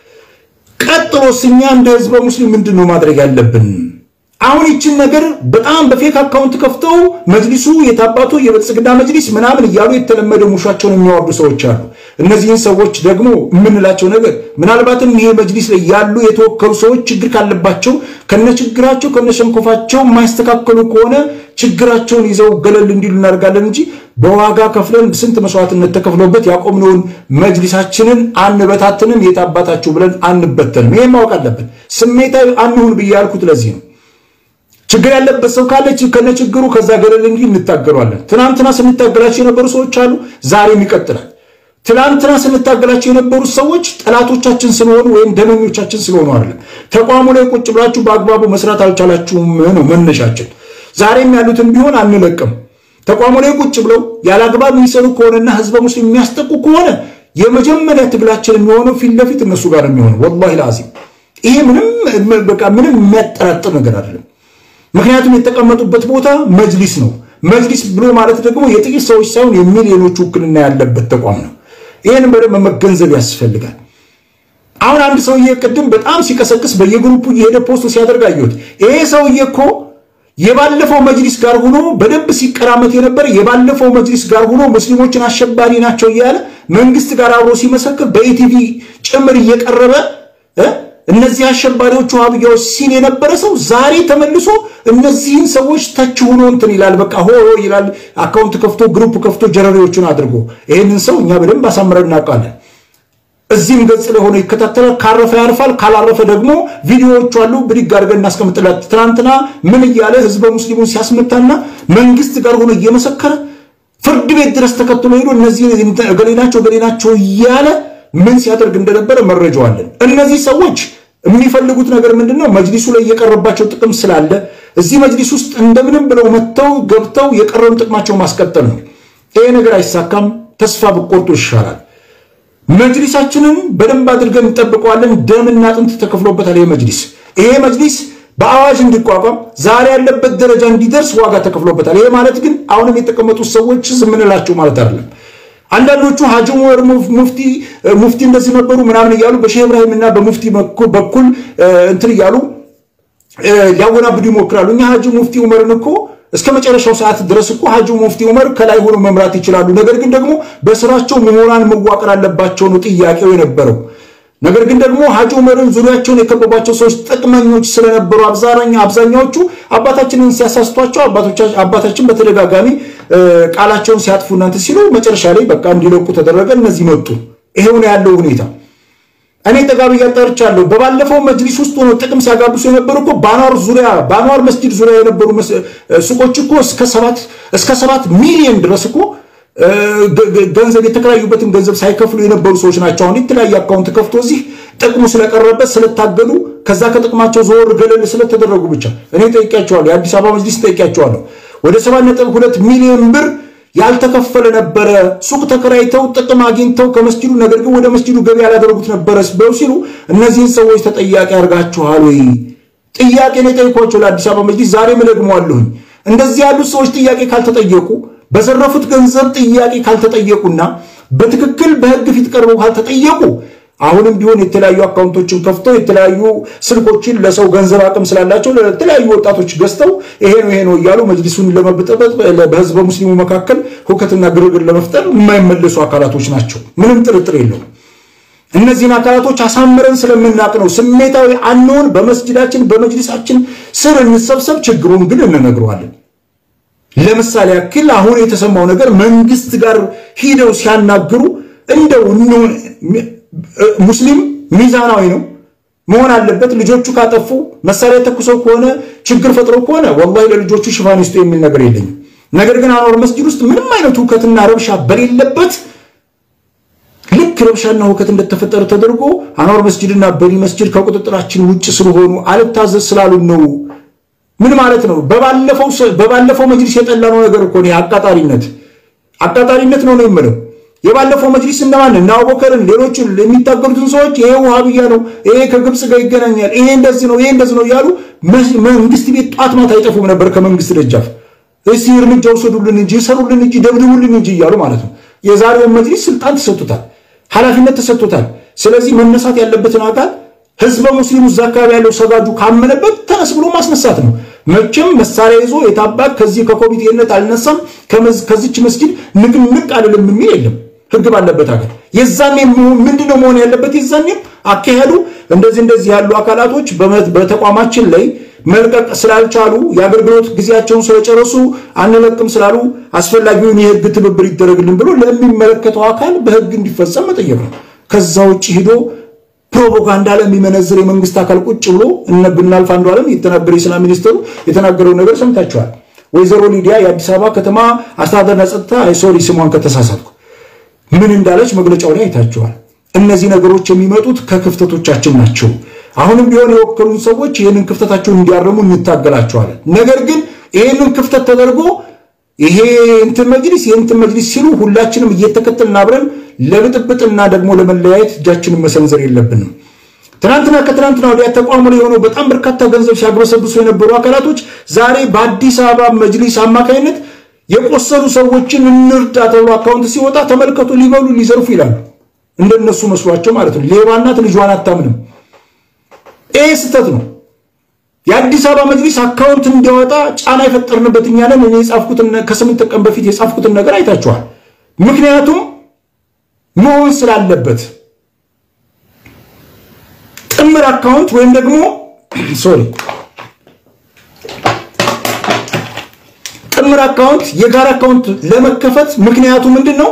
ቀጥሎስ እኛ እንደ ህዝበ ሙስሊም ምንድን ነው ማድረግ ያለብን? አሁን ይችን ነገር በጣም በፌክ አካውንት ከፍተው መጅሊሱ የታባቱ የብልጽግና መጅሊስ ምናምን እያሉ የተለመደ ሙሻቸውን የሚያወርዱ ሰዎች አሉ። እነዚህን ሰዎች ደግሞ የምንላቸው ነገር ምናልባትም ይሄ መጅሊስ ላይ ያሉ የተወከሉ ሰዎች ችግር ካለባቸው ከነ ችግራቸው ከነ ሸንኮፋቸው የማይስተካከሉ ከሆነ ችግራቸውን ይዘው ገለል እንዲሉ እናደርጋለን እንጂ በዋጋ ከፍለን ስንት መስዋዕትነት ተከፍሎበት ያቆምነውን መጅሊሳችንን አንበታትንም። የታባታችሁ ብለን አንበተንም። ይሄን ማወቅ አለብን። ስሜታዊ አንሁን ብዬ ያልኩት ለዚህ ነው። ችግር ያለበት ሰው ካለ ከነ ችግሩ ከዛ ገለል እንጂ እንታገሏለን። ትናንትና ስንታገላቸው የነበሩ ሰዎች አሉ፣ ዛሬም ይቀጥላል። ትናንትና ስንታገላቸው የነበሩት ሰዎች ጠላቶቻችን ስለሆኑ ወይም ደመኞቻችን ስለሆኑ አይደለም። ተቋሙ ላይ ቁጭ ብላችሁ በአግባቡ መስራት አልቻላችሁም ነው መነሻችን። ዛሬም ያሉትን ቢሆን አንለቅም። ተቋሙ ላይ ቁጭ ብለው ያለ አግባብ የሚሰሩ ከሆነና ህዝበ ሙስሊም የሚያስጠቁ ከሆነ የመጀመሪያ ትግላችን የሚሆነው ፊት ለፊት እነሱ ጋር የሚሆነው ወላሂ ለአዚም ይሄ ምንም በቃ ምንም የሚያጠራጥር ነገር አይደለም። ምክንያቱም የተቀመጡበት ቦታ መጅሊስ ነው። መጅሊስ ብሎ ማለት ደግሞ የጥቂት ሰዎች ሳይሆን የሚሊዮኖች ውክልና ያለበት ተቋም ነው። ይህን በደንብ መገንዘብ ያስፈልጋል። አሁን አንድ ሰውዬ ቅድም በጣም ሲቀሰቅስ በየግሩፑ እየሄደ ፖስት ሲያደርግ አየሁት። ይሄ ሰውዬ እኮ የባለፈው መጅሊስ ጋር ሆኖ በደንብ ሲቀራመት የነበረ የባለፈው መጅሊስ ጋር ሆኖ ሙስሊሞችን አሸባሪ ናቸው እያለ መንግስት ጋር አብሮ ሲመሰክር በኢቲቪ ጭምር እየቀረበ እነዚህ አሸባሪዎቹ ዋሃብያዎች ሲል የነበረ ሰው ዛሬ ተመልሶ እነዚህን ሰዎች ተች ሆኖ እንትን ይላል። በቃ ሆ ይላል። አካውንት ከፍቶ ግሩፕ ከፍቶ ጀረሪዎቹን አድርጎ ይህንን ሰው እኛ በደንብ አሳምረን እናውቃለን። እዚህም ገጽ ላይ ሆኖ ይከታተላል። ካረፈ ያርፋል፣ ካላረፈ ደግሞ ቪዲዮዎቹ አሉ ብድግ አድርገን እናስቀምጥላት። ትናንትና ምን እያለ ህዝበ ሙስሊሙን ሲያስመታና መንግስት ጋር ሆኖ እየመሰከረ ፍርድ ቤት ድረስ ተከትሎ ሄዶ እነዚህ ገሌ ናቸው ገሌ ናቸው እያለ ምን ሲያደርግ እንደነበረ መረጃው አለን። እነዚህ ሰዎች የሚፈልጉት ነገር ምንድን ነው? መጅሊሱ ላይ የቀረባቸው ጥቅም ስላለ እዚህ መጅሊስ ውስጥ እንደምንም ብለው መጥተው ገብተው የቀረውን ጥቅማቸው ማስቀጠል ነው። ይሄ ነገር አይሳካም። ተስፋ ብቆርጡ ይሻላል። መጅሊሳችንን በደንብ አድርገን እንጠብቀዋለን። ደምና አጥንት ተከፍሎበታል። ይሄ መጅሊስ ይሄ መጅሊስ በአዋጅ እንዲቋቋም ዛሬ ያለበት ደረጃ እንዲደርስ ዋጋ ተከፍሎበታል። ይሄ ማለት ግን አሁንም የተቀመጡት ሰዎች ዝም እንላቸው ማለት አይደለም። አንዳንዶቹ ሀጂ ዑመር ሙፍቲ ሙፍቲ እንደዚህ ነበሩ ምናምን እያሉ በሼህ ኢብራሂም እና በሙፍቲ በኩል እንትን እያሉ ሊያወናብዱ ይሞክራሉ። እኛ ሀጂ ሙፍቲ ዑመርን እኮ እስከ መጨረሻው ሰዓት ድረስ እኮ ሀጂ ሙፍቲ ዑመር ከላይ ሆኖ መምራት ይችላሉ። ነገር ግን ደግሞ በስራቸው ምሁራን መዋቅር አለባቸው ነው ጥያቄው የነበረው። ነገር ግን ደግሞ ሀጂ ዑመርን ዙሪያቸውን የከበቧቸው ሰዎች ጥቅመኞች ስለነበሩ አብዛኛዎቹ አባታችንን ሲያሳስቷቸው አባታችን በተደጋጋሚ ቃላቸውን ሲያጥፉ እናንተ ሲሉ መጨረሻ ላይ በቃ እንዲለቁ ተደረገ። እነዚህ መጡ። ይሄው ነው ያለው ሁኔታ። እኔ ጠጋቢ እያጣርቻለሁ። በባለፈው መጅሊስ ውስጥ ሆነው ጥቅም ሲያጋብሱ የነበሩ እኮ በአንዋር ዙሪያ በአንዋር መስጂድ ዙሪያ የነበሩ ሱቆች እኮ እስከ ሰባት ሚሊዮን ድረስ እኮ ገንዘብ የተከራዩበትን ገንዘብ ሳይከፍሉ የነበሩ ሰዎች ናቸው። አሁን የተለያየ አካውንት ከፍቶ እዚህ ጥቅሙ ስለቀረበት ስለታገዱ ከዛ ከጥቅማቸው ዘወር ገለል ስለተደረጉ ብቻ እኔ ጠይቂያቸዋለሁ። የአዲስ አበባ መጅሊስ ጠይቂያቸዋለሁ። ወደ ሰባት ነጥብ ሁለት ሚሊዮን ብር ያልተከፈለ ነበረ። ሱቅ ተከራይተው ጥቅም አግኝተው ከመስጂዱ ነገር ግን ወደ መስጂዱ ገቢ ያላደረጉት ነበረ ብለው ሲሉ እነዚህን ሰዎች ተጠያቂ አድርጋችኋል ወይ? ጥያቄ ነው የጠየኳቸው ለአዲስ አበባ መጅሊስ። ዛሬም እደግመዋለሁኝ። እንደዚህ ያሉት ሰዎች ጥያቄ ካልተጠየቁ በዘረፉት ገንዘብ ጥያቄ ካልተጠየቁና በትክክል በሕግ ፊት ቀርበው ካልተጠየቁ አሁንም ቢሆን የተለያዩ አካውንቶችን ከፍተው የተለያዩ ስልኮችን ለሰው ገንዘብ አቅም ስላላቸው ለተለያዩ ወጣቶች ገዝተው ይሄ ነው ይሄ ነው እያሉ መጅሊሱን ለመበጠበጥ በህዝበ ሙስሊሙ መካከል ሁከትና ግርግር ለመፍጠር የማይመለሱ አካላቶች ናቸው። ምንም ጥርጥር የለውም። እነዚህን አካላቶች አሳምረን ስለምናቅ ነው ስሜታዊ አንሆን። በመስጅዳችን በመጅሊሳችን ስር እንሰብሰብ፣ ችግሩን ግን እንነግረዋለን። ለምሳሌ ያክል አሁን የተሰማው ነገር መንግስት ጋር ሂደው ሲያናግሩ እንደው ሙስሊም ሚዛናዊ ነው መሆን አለበት። ልጆቹ ካጠፉ መሳሪያ ተኩሰው ከሆነ ችግር ፈጥረው ከሆነ ወላሂ ለልጆቹ ሽፋን ይስጡ የሚል ነገር የለኝም። ነገር ግን አንዋር መስጂድ ውስጥ ምንም አይነት ሁከትና ረብሻ በሌለበት ልክ ረብሻና ሁከት እንደተፈጠረ ተደርጎ አንዋር መስጂድና በኒ መስጂድ ከቁጥጥራችን ውጭ ስለሆኑ አልታዘዝ ስላሉን ነው። ምን ማለት ነው? በባለፈው መጅሊስ የጠላነው ነገር እኮ ነው። አቃጣሪነት አቃጣሪነት ነው ነው የምለው የባለፈው መጅሊስ እነማን እነ አቡበከርን ሌሎችን የሚታገሉትን ሰዎች ይሄ ውሃብያ ነው፣ ይሄ ከግብፅ ጋር ይገናኛል፣ ይሄ እንደዚህ ነው፣ ይሄ እንደዚህ ነው እያሉ መንግስት ቤት ጧት ማታ አይጠፉም ነበር ከመንግስት ደጃፍ። እስቲ እርምጃ ውሰዱልን እንጂ ሰሩልን እንጂ ደብድቡልን እንጂ እያሉ ማለት ነው። የዛሬውን መጅሊስ ስልጣን ተሰጥቶታል፣ ኃላፊነት ተሰጥቶታል። ስለዚህ መነሳት ያለበትን አካል ህዝበ ሙስሊሙ እዛ አካባቢ ያለው ሰጋጁ ካመነበት ተነስ ብሎ ማስነሳት ነው። መቼም መሳሪያ ይዞ የታባክ ከዚህ ከኮሚቴነት አልነሳም ከዚች መስጊድ ንቅንቅ አልልም የሚል የለም። ህግ ባለበት ሀገር የዛኔ ምንድነው መሆን ያለበት? የዛኔም አካሄዱ እንደዚህ እንደዚህ ያሉ አካላቶች በተቋማችን ላይ መልቀቅ ስላልቻሉ የአገልግሎት ጊዜያቸውን ስለጨረሱ አንለቅም ስላሉ አስፈላጊውን የህግ ትብብር ይደረግልን ብሎ ለሚመለከተው አካል በህግ እንዲፈጸም መጠየቅ ነው። ከዛ ውጭ ሂዶ ፕሮፓጋንዳ ለሚመነዝር የመንግስት አካል ቁጭ ብሎ እነ ብናልፍ አንዱ ዓለም የተናገረ የሰላም ሚኒስትሩ የተናገረው ነገር ሰምታችኋል። ወይዘሮ ሊዲያ የአዲስ አበባ ከተማ አስተዳደርና ጸጥታ ሶሪ ስሟን ከተሳሳትኩ ምን እንዳለች መግለጫው ላይ አይታችኋል። እነዚህ ነገሮች የሚመጡት ከክፍተቶቻችን ናቸው። አሁንም ቢሆን የወከሉን ሰዎች ይህንን ክፍተታቸውን እንዲያርሙ እንታገላቸዋለን። ነገር ግን ይህንን ክፍተት ተደርጎ ይሄ እንትን መጅሊስ የእንትን መጅሊስ ሲሉ ሁላችንም እየተከተልን አብረን ለብጥብጥና ደግሞ ለመለያየት እጃችንን መሰንዘር የለብንም። ትናንትና ከትናንትና ወዲያ ተቋሙ ላይ የሆነው በጣም በርካታ ገንዘብ ሲያግበሰብሱ የነበሩ አካላቶች ዛሬ በአዲስ አበባ መጅሊስ አማካኝነት የቆሰሉ ሰዎችን እንርዳ ተብሎ አካውንት ሲወጣ ተመልከቱ፣ ሊበሉ ሊዘርፉ ይላሉ። እንደነሱ መስሏቸው ማለት ነው። ሌባ እናት ልጇን አታምንም። ይህ ስህተት ነው። የአዲስ አበባ መጅሊስ አካውንት እንዲያወጣ ጫና የፈጠርንበት እኛ ነን። እኔ የጻፍኩትን ከስምንት ቀን በፊት የጻፍኩትን ነገር አይታችኋል። ምክንያቱም መሆን ስላለበት ጥምር አካውንት ወይም ደግሞ ሶሪ ጥምር አካውንት የጋራ አካውንት ለመከፈት ምክንያቱ ምንድን ነው?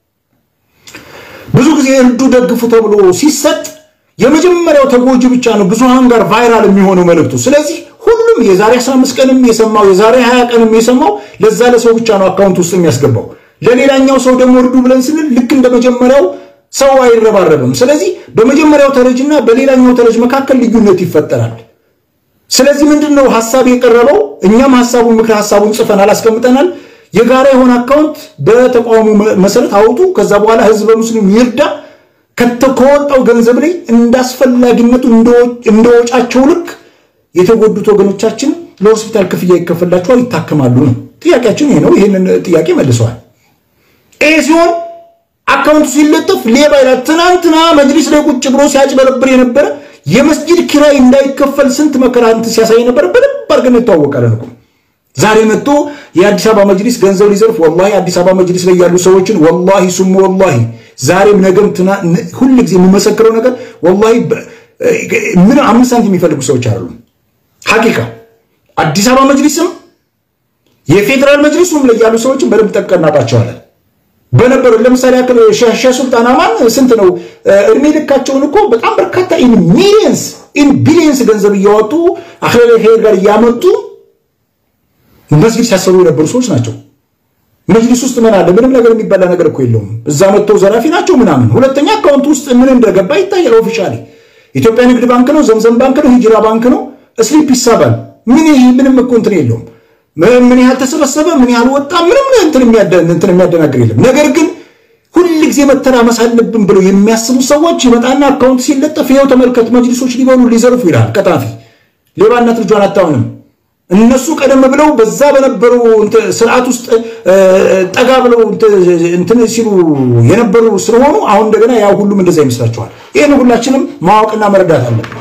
ብዙ ጊዜ እርዱ ደግፉ ተብሎ ሲሰጥ የመጀመሪያው ተጎጂ ብቻ ነው ብዙሃን ጋር ቫይራል የሚሆነው መልእክቱ። ስለዚህ ሁሉም የዛሬ 15 ቀንም የሰማው የዛሬ 20 ቀንም የሰማው ለዛ ለሰው ብቻ ነው አካውንት ውስጥ የሚያስገባው። ለሌላኛው ሰው ደግሞ እርዱ ብለን ስንል ልክ እንደ መጀመሪያው ሰው አይረባረብም። ስለዚህ በመጀመሪያው ተረጅና በሌላኛው ተረጅ መካከል ልዩነት ይፈጠራል። ስለዚህ ምንድን ነው ሀሳብ የቀረበው? እኛም ሀሳቡን ምክር ሀሳቡን ጽፈናል፣ አስቀምጠናል። የጋራ የሆነ አካውንት በተቋሙ መሰረት አውጡ። ከዛ በኋላ ህዝበ ሙስሊም ይርዳ። ከወጣው ገንዘብ ላይ እንዳስፈላጊነቱ እንደወጫቸው ልክ የተጎዱት ወገኖቻችን ለሆስፒታል ክፍያ ይከፈላቸዋል፣ ይታከማሉ ነው ጥያቄያችን። ይሄ ነው። ይህንን ጥያቄ መልሰዋል። ይህ ሲሆን አካውንቱ ሲለጠፍ ሌባ ይላል። ትናንትና መጅሊስ ላይ ቁጭ ብሎ ሲያጭበረብር የነበረ የመስጂድ ኪራይ እንዳይከፈል ስንት መከራ እንትን ሲያሳይ ነበረ። በደንብ አድርገን እንተዋወቃለን እኮ ዛሬ መጥቶ የአዲስ አበባ መጅሊስ ገንዘብ ሊዘርፍ ወላሂ አዲስ አበባ መጅሊስ ላይ ያሉ ሰዎችን ወላሂ ሱሙ ወላሂ ዛሬም ነገም ሁል ጊዜ የምመሰክረው ነገር ወላሂ ምን አምስት ሳንቲም የሚፈልጉ ሰዎች አሉ። ሐቂቃ አዲስ አበባ መጅሊስም የፌዴራል መጅሊሱም ላይ ያሉ ሰዎችን በደንብ ጠቀናባቸዋለን በነበሩ ለምሳሌ ያክል ሼህ ሱልጣን አማን ስንት ነው እድሜ ልካቸውን እኮ በጣም በርካታ ኢን ሚሊየንስ ኢን ቢሊየንስ ገንዘብ እያወጡ አክለል ሄር ጋር እያመጡ መስጊድ ሲያሰሩ የነበሩ ሰዎች ናቸው። መጅሊስ ውስጥ ምን አለ? ምንም ነገር የሚበላ ነገር እኮ የለውም። እዛ መጥተው ዘራፊ ናቸው ምናምን። ሁለተኛ አካውንት ውስጥ ምን እንደገባ ይታያል። ኦፊሻሊ ኢትዮጵያ ንግድ ባንክ ነው፣ ዘምዘም ባንክ ነው፣ ሂጅራ ባንክ ነው፣ ስሊፕ ይሳባል። ምን ምንም እኮ እንትን የለውም። ምን ያህል ተሰበሰበ፣ ምን ያህል ወጣ፣ ምንም እንትን የሚያደናግር የለም። ነገር ግን ሁል ጊዜ መተራመስ አለብን ብለው የሚያስቡ ሰዎች ይመጣና አካውንት ሲለጠፍ ይኸው ተመልከት፣ መጅሊሶች ሊበሉ ሊዘርፉ ይላል። ቀጣፊ ሌባነት ልጇን አታውንም። እነሱ ቀደም ብለው በዛ በነበሩ ስርዓት ውስጥ ጠጋ ብለው እንትን ሲሉ የነበሩ ስለሆኑ አሁን እንደገና ያ ሁሉም እንደዛ ይመስላችኋል። ይህን ሁላችንም ማወቅና መረዳት አለብን።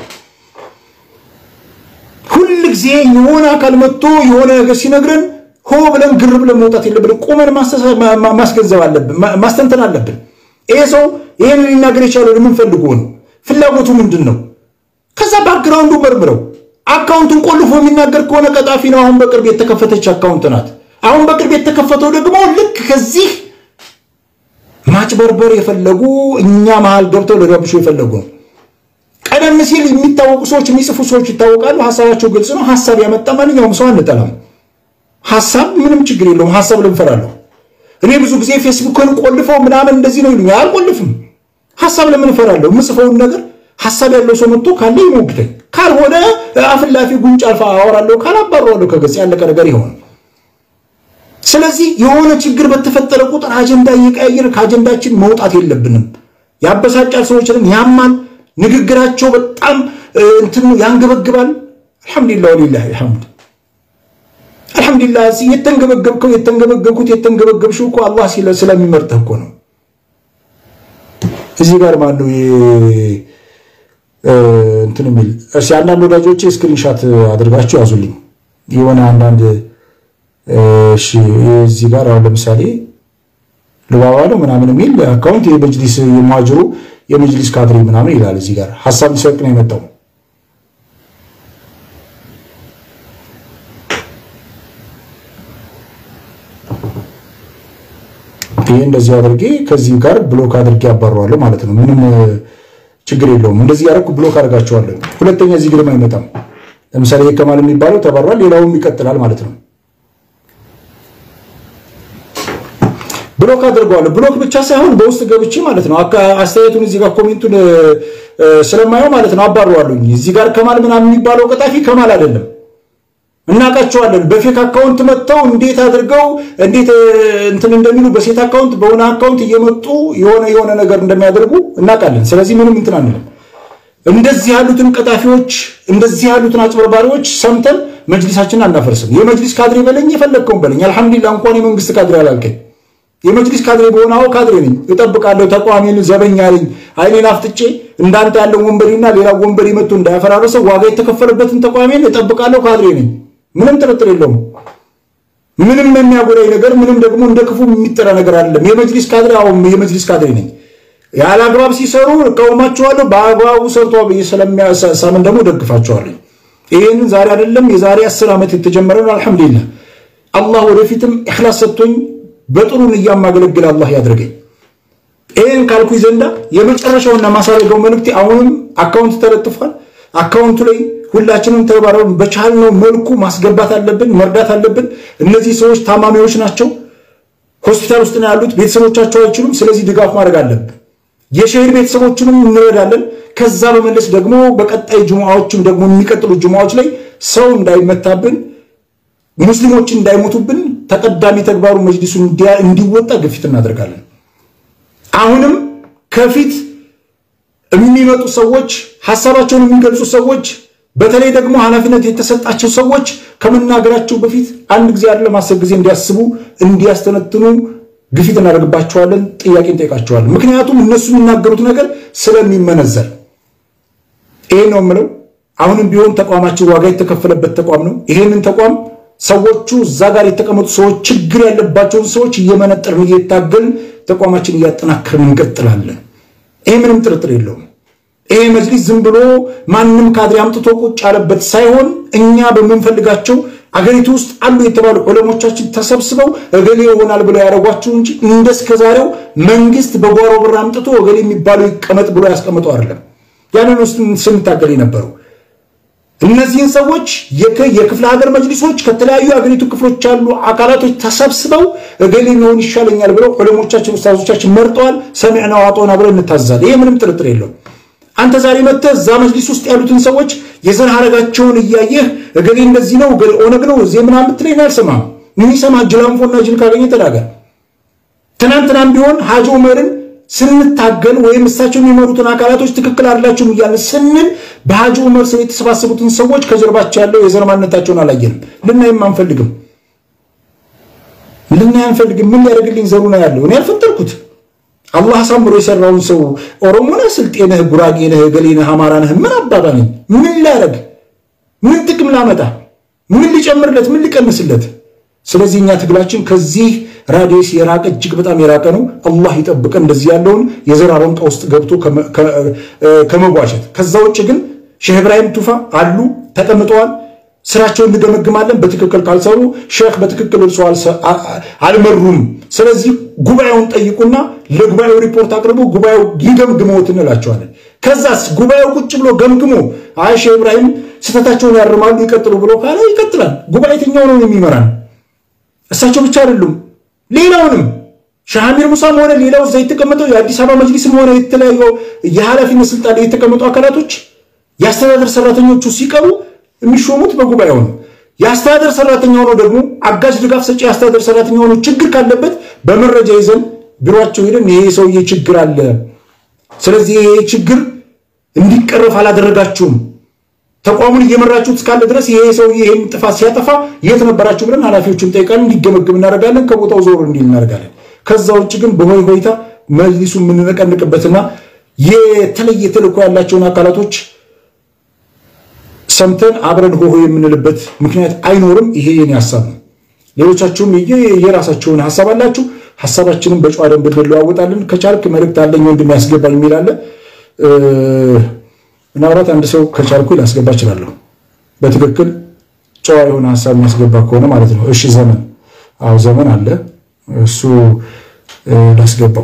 ሁል ጊዜ የሆነ አካል መጥቶ የሆነ ነገር ሲነግረን ሆ ብለን ግር ብለን መውጣት የለብን። ቁመን ማስገንዘብ አለብን፣ ማስተንተን አለብን። ይሄ ሰው ይህን ሊናገር የቻለው ምን ፈልጎ ነው? ፍላጎቱ ምንድን ነው? ከዛ ባክግራውንዱ መርምረው አካውንቱን ቆልፎ የሚናገር ከሆነ ቀጣፊ ነው። አሁን በቅርብ የተከፈተች አካውንት ናት። አሁን በቅርብ የተከፈተው ደግሞ ልክ ከዚህ ማጭበርበር የፈለጉ እኛ መሀል ገብተው ሊረብሹ የፈለጉ ነው። ቀደም ሲል የሚታወቁ ሰዎች የሚጽፉ ሰዎች ይታወቃሉ። ሀሳባቸው ግልጽ ነው። ሀሳብ ያመጣ ማንኛውም ሰው አንጠላም። ሀሳብ ምንም ችግር የለውም። ሀሳብ ልንፈራለሁ። እኔ ብዙ ጊዜ ፌስቡክን ቆልፈው ምናምን እንደዚህ ነው ይሉኛል። አልቆልፍም። ሀሳብ ለምን እፈራለሁ? የምጽፈውን ነገር ሀሳብ ያለው ሰው መጥቶ ካለ ይሞግተኝ፣ ካልሆነ አፍላፊ ጉንጭ አልፋ አወራለሁ፣ ካላባረዋለሁ ከገጽ ያለቀ ነገር ይሆን። ስለዚህ የሆነ ችግር በተፈጠረ ቁጥር አጀንዳ እየቀያየር ከአጀንዳችን መውጣት የለብንም። ያበሳጫል፣ ሰዎችንም ያማል፣ ንግግራቸው በጣም እንትኑ ያንገበግባል። አልሐምዱሊላህ ወሊላሂ አልሐምድ አልሐምዱሊላህ። የተንገበገብከው የተንገበገብኩት የተንገበገብሽው እኮ አላህ ስለሚመርጥህ እኮ ነው። እዚህ ጋር ማነው እንትን የሚል እሺ፣ አንዳንድ ወዳጆቼ ስክሪንሻት አድርጋችሁ ያዙልኝ የሆነ አንዳንድ እሺ፣ እዚህ ጋር አሁን ለምሳሌ ልባባ ነው ምናምን የሚል አካውንት የመጅሊስ የሙሃጅሩ የመጅሊስ ካድሬ ምናምን ይላል። እዚህ ጋር ሀሳብ ሊሰቅ ነው የመጣው። ይህ እንደዚህ አድርጌ ከዚህ ጋር ብሎክ አድርጌ አባረዋለሁ ማለት ነው። ምንም ችግር የለውም። እንደዚህ ያደረኩ ብሎክ አድርጋቸዋለሁ። ሁለተኛ እዚህ ግርም አይመጣም። ለምሳሌ የከማል የሚባለው ተባሯል፣ ሌላውም ይቀጥላል ማለት ነው። ብሎክ አድርገዋለሁ። ብሎክ ብቻ ሳይሆን በውስጥ ገብቼ ማለት ነው አስተያየቱን እዚህ ጋር ኮሜንቱን ስለማየው ማለት ነው አባረዋለሁኝ። እዚህ ጋር ከማል ምናምን የሚባለው ቀጣፊ ከማል አይደለም። እናውቃቸዋለን። በፌክ አካውንት መጥተው እንዴት አድርገው እንዴት እንትን እንደሚሉ በሴት አካውንት በሆነ አካውንት እየመጡ የሆነ የሆነ ነገር እንደሚያደርጉ እናውቃለን። ስለዚህ ምንም እንትን አንልም። እንደዚህ ያሉትን ቀጣፊዎች፣ እንደዚህ ያሉትን አጭበርባሪዎች ሰምተን መጅሊሳችንን አናፈርስም። የመጅሊስ ካድሬ በለኝ፣ የፈለግከውን በለኝ። አልሐምዱሊላህ እንኳን የመንግስት ካድሬ አላልከኝ። የመጅሊስ ካድሬ በሆነ አዎ ካድሬ ነኝ፣ እጠብቃለሁ። ተቋሜን ዘበኛ ነኝ። አይኔን አፍጥጬ እንዳንተ ያለው ወንበዴና ሌላ ወንበዴ መጥቶ እንዳያፈራረሰው ዋጋ የተከፈለበትን ተቋሜን እጠብቃለሁ። ካድሬ ነኝ። ምንም ጥርጥር የለውም። ምንም የሚያጎዳኝ ነገር ምንም ደግሞ እንደ ክፉ የሚጠራ ነገር አይደለም። የመጅሊስ ካድሬ አሁን የመጅሊስ ካድሬ ነኝ። ያለ አግባብ ሲሰሩ እቃወማቸዋለሁ። በአግባቡ ሰርቶ ብዬ ስለሚያሳምን ደግሞ ደግፋቸዋለሁ። ይህንን ዛሬ አይደለም የዛሬ አስር ዓመት የተጀመረ ነው። አልሐምዱሊላህ አላህ ወደፊትም ኢኽላስ ሰጥቶኝ በጥሩን እያማገለግል አላህ ያድርገኝ። ይህን ካልኩ ዘንዳ የመጨረሻውና ማሳረገው መልእክቴ አሁንም አካውንት ተለጥፏል። አካውንቱ ላይ ሁላችንም ተባብረን በቻልነው መልኩ ማስገባት አለብን፣ መርዳት አለብን። እነዚህ ሰዎች ታማሚዎች ናቸው፣ ሆስፒታል ውስጥ ነው ያሉት፣ ቤተሰቦቻቸው አይችሉም። ስለዚህ ድጋፍ ማድረግ አለብን። የሸሂድ ቤተሰቦችንም እንረዳለን። ከዛ በመለስ ደግሞ በቀጣይ ጅሙዓዎችም ደግሞ የሚቀጥሉ ጅሙዓዎች ላይ ሰው እንዳይመታብን፣ ሙስሊሞች እንዳይሞቱብን ተቀዳሚ ተግባሩ መጅሊሱን እንዲወጣ ግፊት እናደርጋለን። አሁንም ከፊት የሚመጡ ሰዎች ሀሳባቸውን የሚገልጹ ሰዎች በተለይ ደግሞ ኃላፊነት የተሰጣቸው ሰዎች ከመናገራቸው በፊት አንድ ጊዜ አይደለም አስር ጊዜ እንዲያስቡ እንዲያስተነትኑ ግፊት እናደርግባቸዋለን፣ ጥያቄ እንጠይቃቸዋለን። ምክንያቱም እነሱ የሚናገሩት ነገር ስለሚመነዘር ይሄ ነው የምለው። አሁንም ቢሆን ተቋማችን ዋጋ የተከፈለበት ተቋም ነው። ይሄንን ተቋም ሰዎቹ እዛ ጋር የተቀመጡ ሰዎች ችግር ያለባቸውን ሰዎች እየመነጠርን እየታገልን ተቋማችን እያጠናከርን እንቀጥላለን። ይሄ ምንም ጥርጥር የለውም። ይሄ መጅሊስ ዝም ብሎ ማንም ካድሬ አምጥቶ ቁጭ ያለበት ሳይሆን እኛ በምንፈልጋቸው አገሪቱ ውስጥ አሉ የተባሉ ዑለሞቻችን ተሰብስበው እገሌ ይሆናል ብለው ያደረጓቸው እንጂ እንደ እስከዛሬው መንግስት በጓሮ ብር አምጥቶ እገሌ የሚባለው ይቀመጥ ብሎ ያስቀምጠው አይደለም። ያንን ውስጥ ስንታገል የነበሩ እነዚህን ሰዎች የክፍለ ሀገር መጅሊሶች ከተለያዩ የአገሪቱ ክፍሎች ያሉ አካላቶች ተሰብስበው እገሌ ሊሆን ይሻለኛል ብለው ዑለሞቻችን ኡስታዞቻችን መርጠዋል። ሰሚዕና ዋጦና ብለው እንታዛለን። ይሄ ምንም ጥርጥር የለውም። አንተ ዛሬ መጥተህ እዛ መጅሊስ ውስጥ ያሉትን ሰዎች የዘር ሐረጋቸውን እያየህ እገሌ እንደዚህ ነው እገሌ ኦነግ ነው እዚህ ምናምን ብትለኝ አልሰማም። የሚሰማ ጅላንፎና ጅል ካገኘ ተናገር። ትናንትናም ቢሆን ሀጂ ዑመርን ስንታገል ወይም እሳቸው የሚመሩትን አካላቶች ትክክል አይደላችሁም እያልን ስንል በሀጂ ዑመር ስም የተሰባሰቡትን ሰዎች ከጀርባቸው ያለው የዘር ማንነታቸውን አላየንም፣ ልናይም አንፈልግም። ልናይ አንፈልግም። ምን ሊያደርግልኝ ዘሩ ነው ያለው? እኔ አልፈጠርኩት። አላህ አሳምሮ የሰራውን ሰው ኦሮሞ ነህ፣ ስልጤ ነህ፣ ጉራጌ ነህ፣ ገሌ ነህ፣ አማራ ነህ፣ ምን አባባ ነኝ? ምን ሊያደርግ ምን ጥቅም ላመጣ? ምን ሊጨምርለት? ምን ሊቀንስለት? ስለዚህ እኛ ትግላችን ከዚህ ራዲየስ የራቀ እጅግ በጣም የራቀ ነው። አላህ ይጠብቀን እንደዚህ ያለውን የዘር አረንቋ ውስጥ ገብቶ ከመቧሸት። ከዛ ውጭ ግን ሼህ ኢብራሂም ቱፋ አሉ ተቀምጠዋል። ስራቸውን እንገመግማለን። በትክክል ካልሰሩ ሼክ በትክክል እርሶ አልመሩም። ስለዚህ ጉባኤውን ጠይቁና ለጉባኤው ሪፖርት አቅርቡ፣ ጉባኤው ይገምግመውት እንላቸዋለን። ከዛስ ጉባኤው ቁጭ ብሎ ገምግሞ አይ ሼህ ኢብራሂም ስህተታቸውን ያርማሉ ይቀጥሉ ብሎ ካለ ይቀጥላል። ጉባኤ የትኛው ነው የሚመራን? እሳቸው ብቻ አይደሉም፣ ሌላውንም ሻሃሚር ሙሳም ሆነ ሌላው እዛ የተቀመጠው የአዲስ አበባ መጅሊስም ሆነ የተለያዩ የኃላፊነት ስልጣን ላይ የተቀመጡ አካላቶች የአስተዳደር ሰራተኞቹ ሲቀሩ የሚሾሙት በጉባኤው ነው። የአስተዳደር ሰራተኛ ሆኖ ደግሞ አጋዥ ድጋፍ ሰጪ የአስተዳደር ሰራተኛ ሆኖ ችግር ካለበት በመረጃ ይዘን ቢሮቸው ሄደን ይሄ ሰውዬ ችግር አለ፣ ስለዚህ ይሄ ችግር እንዲቀረፍ አላደረጋችሁም፣ ተቋሙን እየመራችሁት እስካለ ድረስ ይሄ ሰውዬ ይሄን ጥፋት ሲያጠፋ የት ነበራችሁ ብለን ኃላፊዎችን ጠይቃለን፣ እንዲገመግም እናደርጋለን፣ ከቦታው ዞር እንዲል እናደርጋለን። ከዛ ውጭ ግን በሆይ ሆይታ መጅሊሱ የምንነቀንቅበትና የተለየ ተልዕኮ ያላቸውን አካላቶች ሰምተን አብረን ሆሆ የምንልበት ምክንያት አይኖርም። ይሄ የኔ ሀሳብ ነው። ሌሎቻችሁም የራሳቸውን ሀሳብ አላችሁ። ሀሳባችንን በጨዋ ደንብ እንለዋወጣለን። ከቻልክ መልእክት አለኝ ወንድም ያስገባኝ የሚል አለ። ምናልባት አንድ ሰው ከቻልኩ ላስገባ እችላለሁ። በትክክል ጨዋ የሆነ ሀሳብ የሚያስገባ ከሆነ ማለት ነው። እሺ ዘመን፣ አዎ ዘመን አለ። እሱ ላስገባው።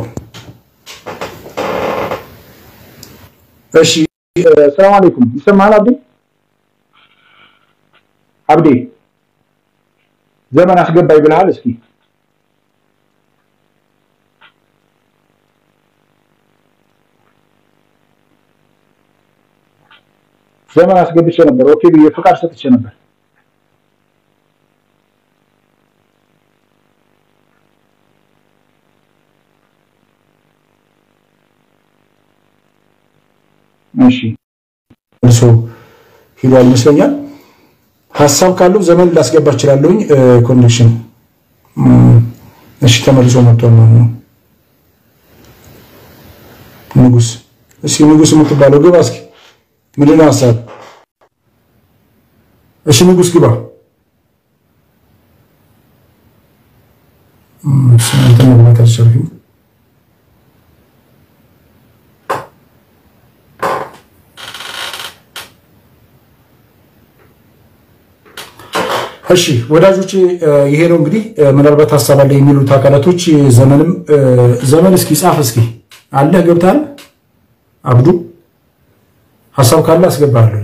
እሺ ሰላም አለይኩም። ይሰማሃል አብዴ? አብዴ ዘመን አስገባኝ ብለሃል። እስኪ ዘመን አስገብቼ ነበር። ኦኬ ብዬ ፍቃድ ሰጥቼ ነበር። እሺ እርሶ ሂዷል ይመስለኛል። ሀሳብ ካለው ዘመን ላስገባ እችላለሁኝ። ኮኔክሽን እሺ፣ ተመልሶ መጥቷል ማለት ነው። ንጉስ እስኪ ንጉስ የምትባለው ግባ እስኪ። ምንድን ነው ሀሳብ? እሺ ንጉስ ግባ። እንትን መግባት አልቻልኩም። እሺ ወዳጆቼ ይሄ ነው እንግዲህ ምናልባት ሀሳብ አለ የሚሉት አካላቶች ዘመንም ዘመን እስኪ ጻፍ እስኪ አለህ ገብታል አብዱ ሀሳብ ካለ አስገባለሁ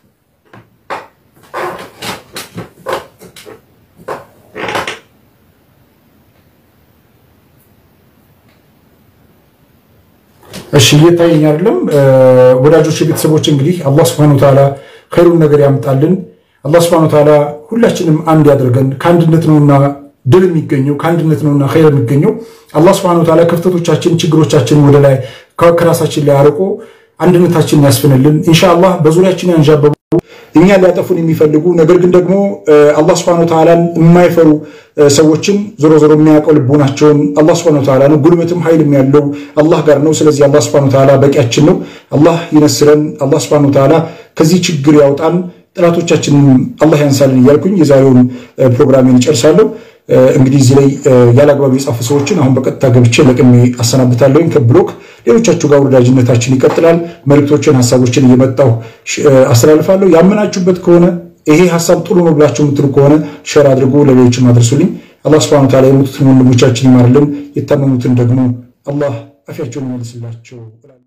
እሺ እየታየኝ አይደለም ወዳጆች ቤተሰቦች እንግዲህ አላህ Subhanahu Wa Ta'ala ኸይሩን ነገር ያምጣልን አላህ Subhanahu Wa Ta'ala ሁላችንም አንድ ያደርገን ከአንድነት ነውና ድል የሚገኘው ከአንድነት ነውና ኸይር የሚገኘው አላህ Subhanahu Wa Ta'ala ክፍተቶቻችን ችግሮቻችን ወደ ላይ ከራሳችን ላይ አርቆ አንድነታችንን ያስፍንልን ኢንሻአላህ በዙሪያችን ያንዣበቡ እኛ ሊያጠፉን የሚፈልጉ ነገር ግን ደግሞ አላህ Subhanahu Wa Ta'ala የማይፈሩ ሰዎችን ዞሮ ዞሮ የሚያውቀው ልቦናቸውን አላህ Subhanahu Wa Ta'ala ነው። ጉልበትም ኃይልም ያለው አላህ ጋር ነው። ስለዚህ አላህ Subhanahu Wa Ta'ala በቂያችን ነው። አላህ ይነስረን። አላህ Subhanahu Wa Ta'ala ከዚህ ችግር ያውጣን። ጥላቶቻችንን አላህ ያንሳልን እያልኩኝ የዛሬውን ፕሮግራሜን እጨርሳለሁ። እንግዲህ እዚህ ላይ ያለአግባብ የጻፉ ሰዎችን አሁን በቀጥታ ገብቼ ለቅሜ አሰናብታለሁኝ ከብሎክ ሌሎቻችሁ ጋር ወዳጅነታችን ይቀጥላል። መልእክቶችን፣ ሀሳቦችን እየመጣሁ አስተላልፋለሁ። ያመናችሁበት ከሆነ ይሄ ሀሳብ ጥሩ ነው ብላችሁ የምትሉ ከሆነ ሸር አድርጎ ለሌሎችም አድርሱልኝ። አላህ ሱብሐነሁ ወተዓላ የሞቱትን ወንድሞቻችን ይማርልን፣ የታመሙትን ደግሞ አላህ አፊያቸውን ይመልስላቸው።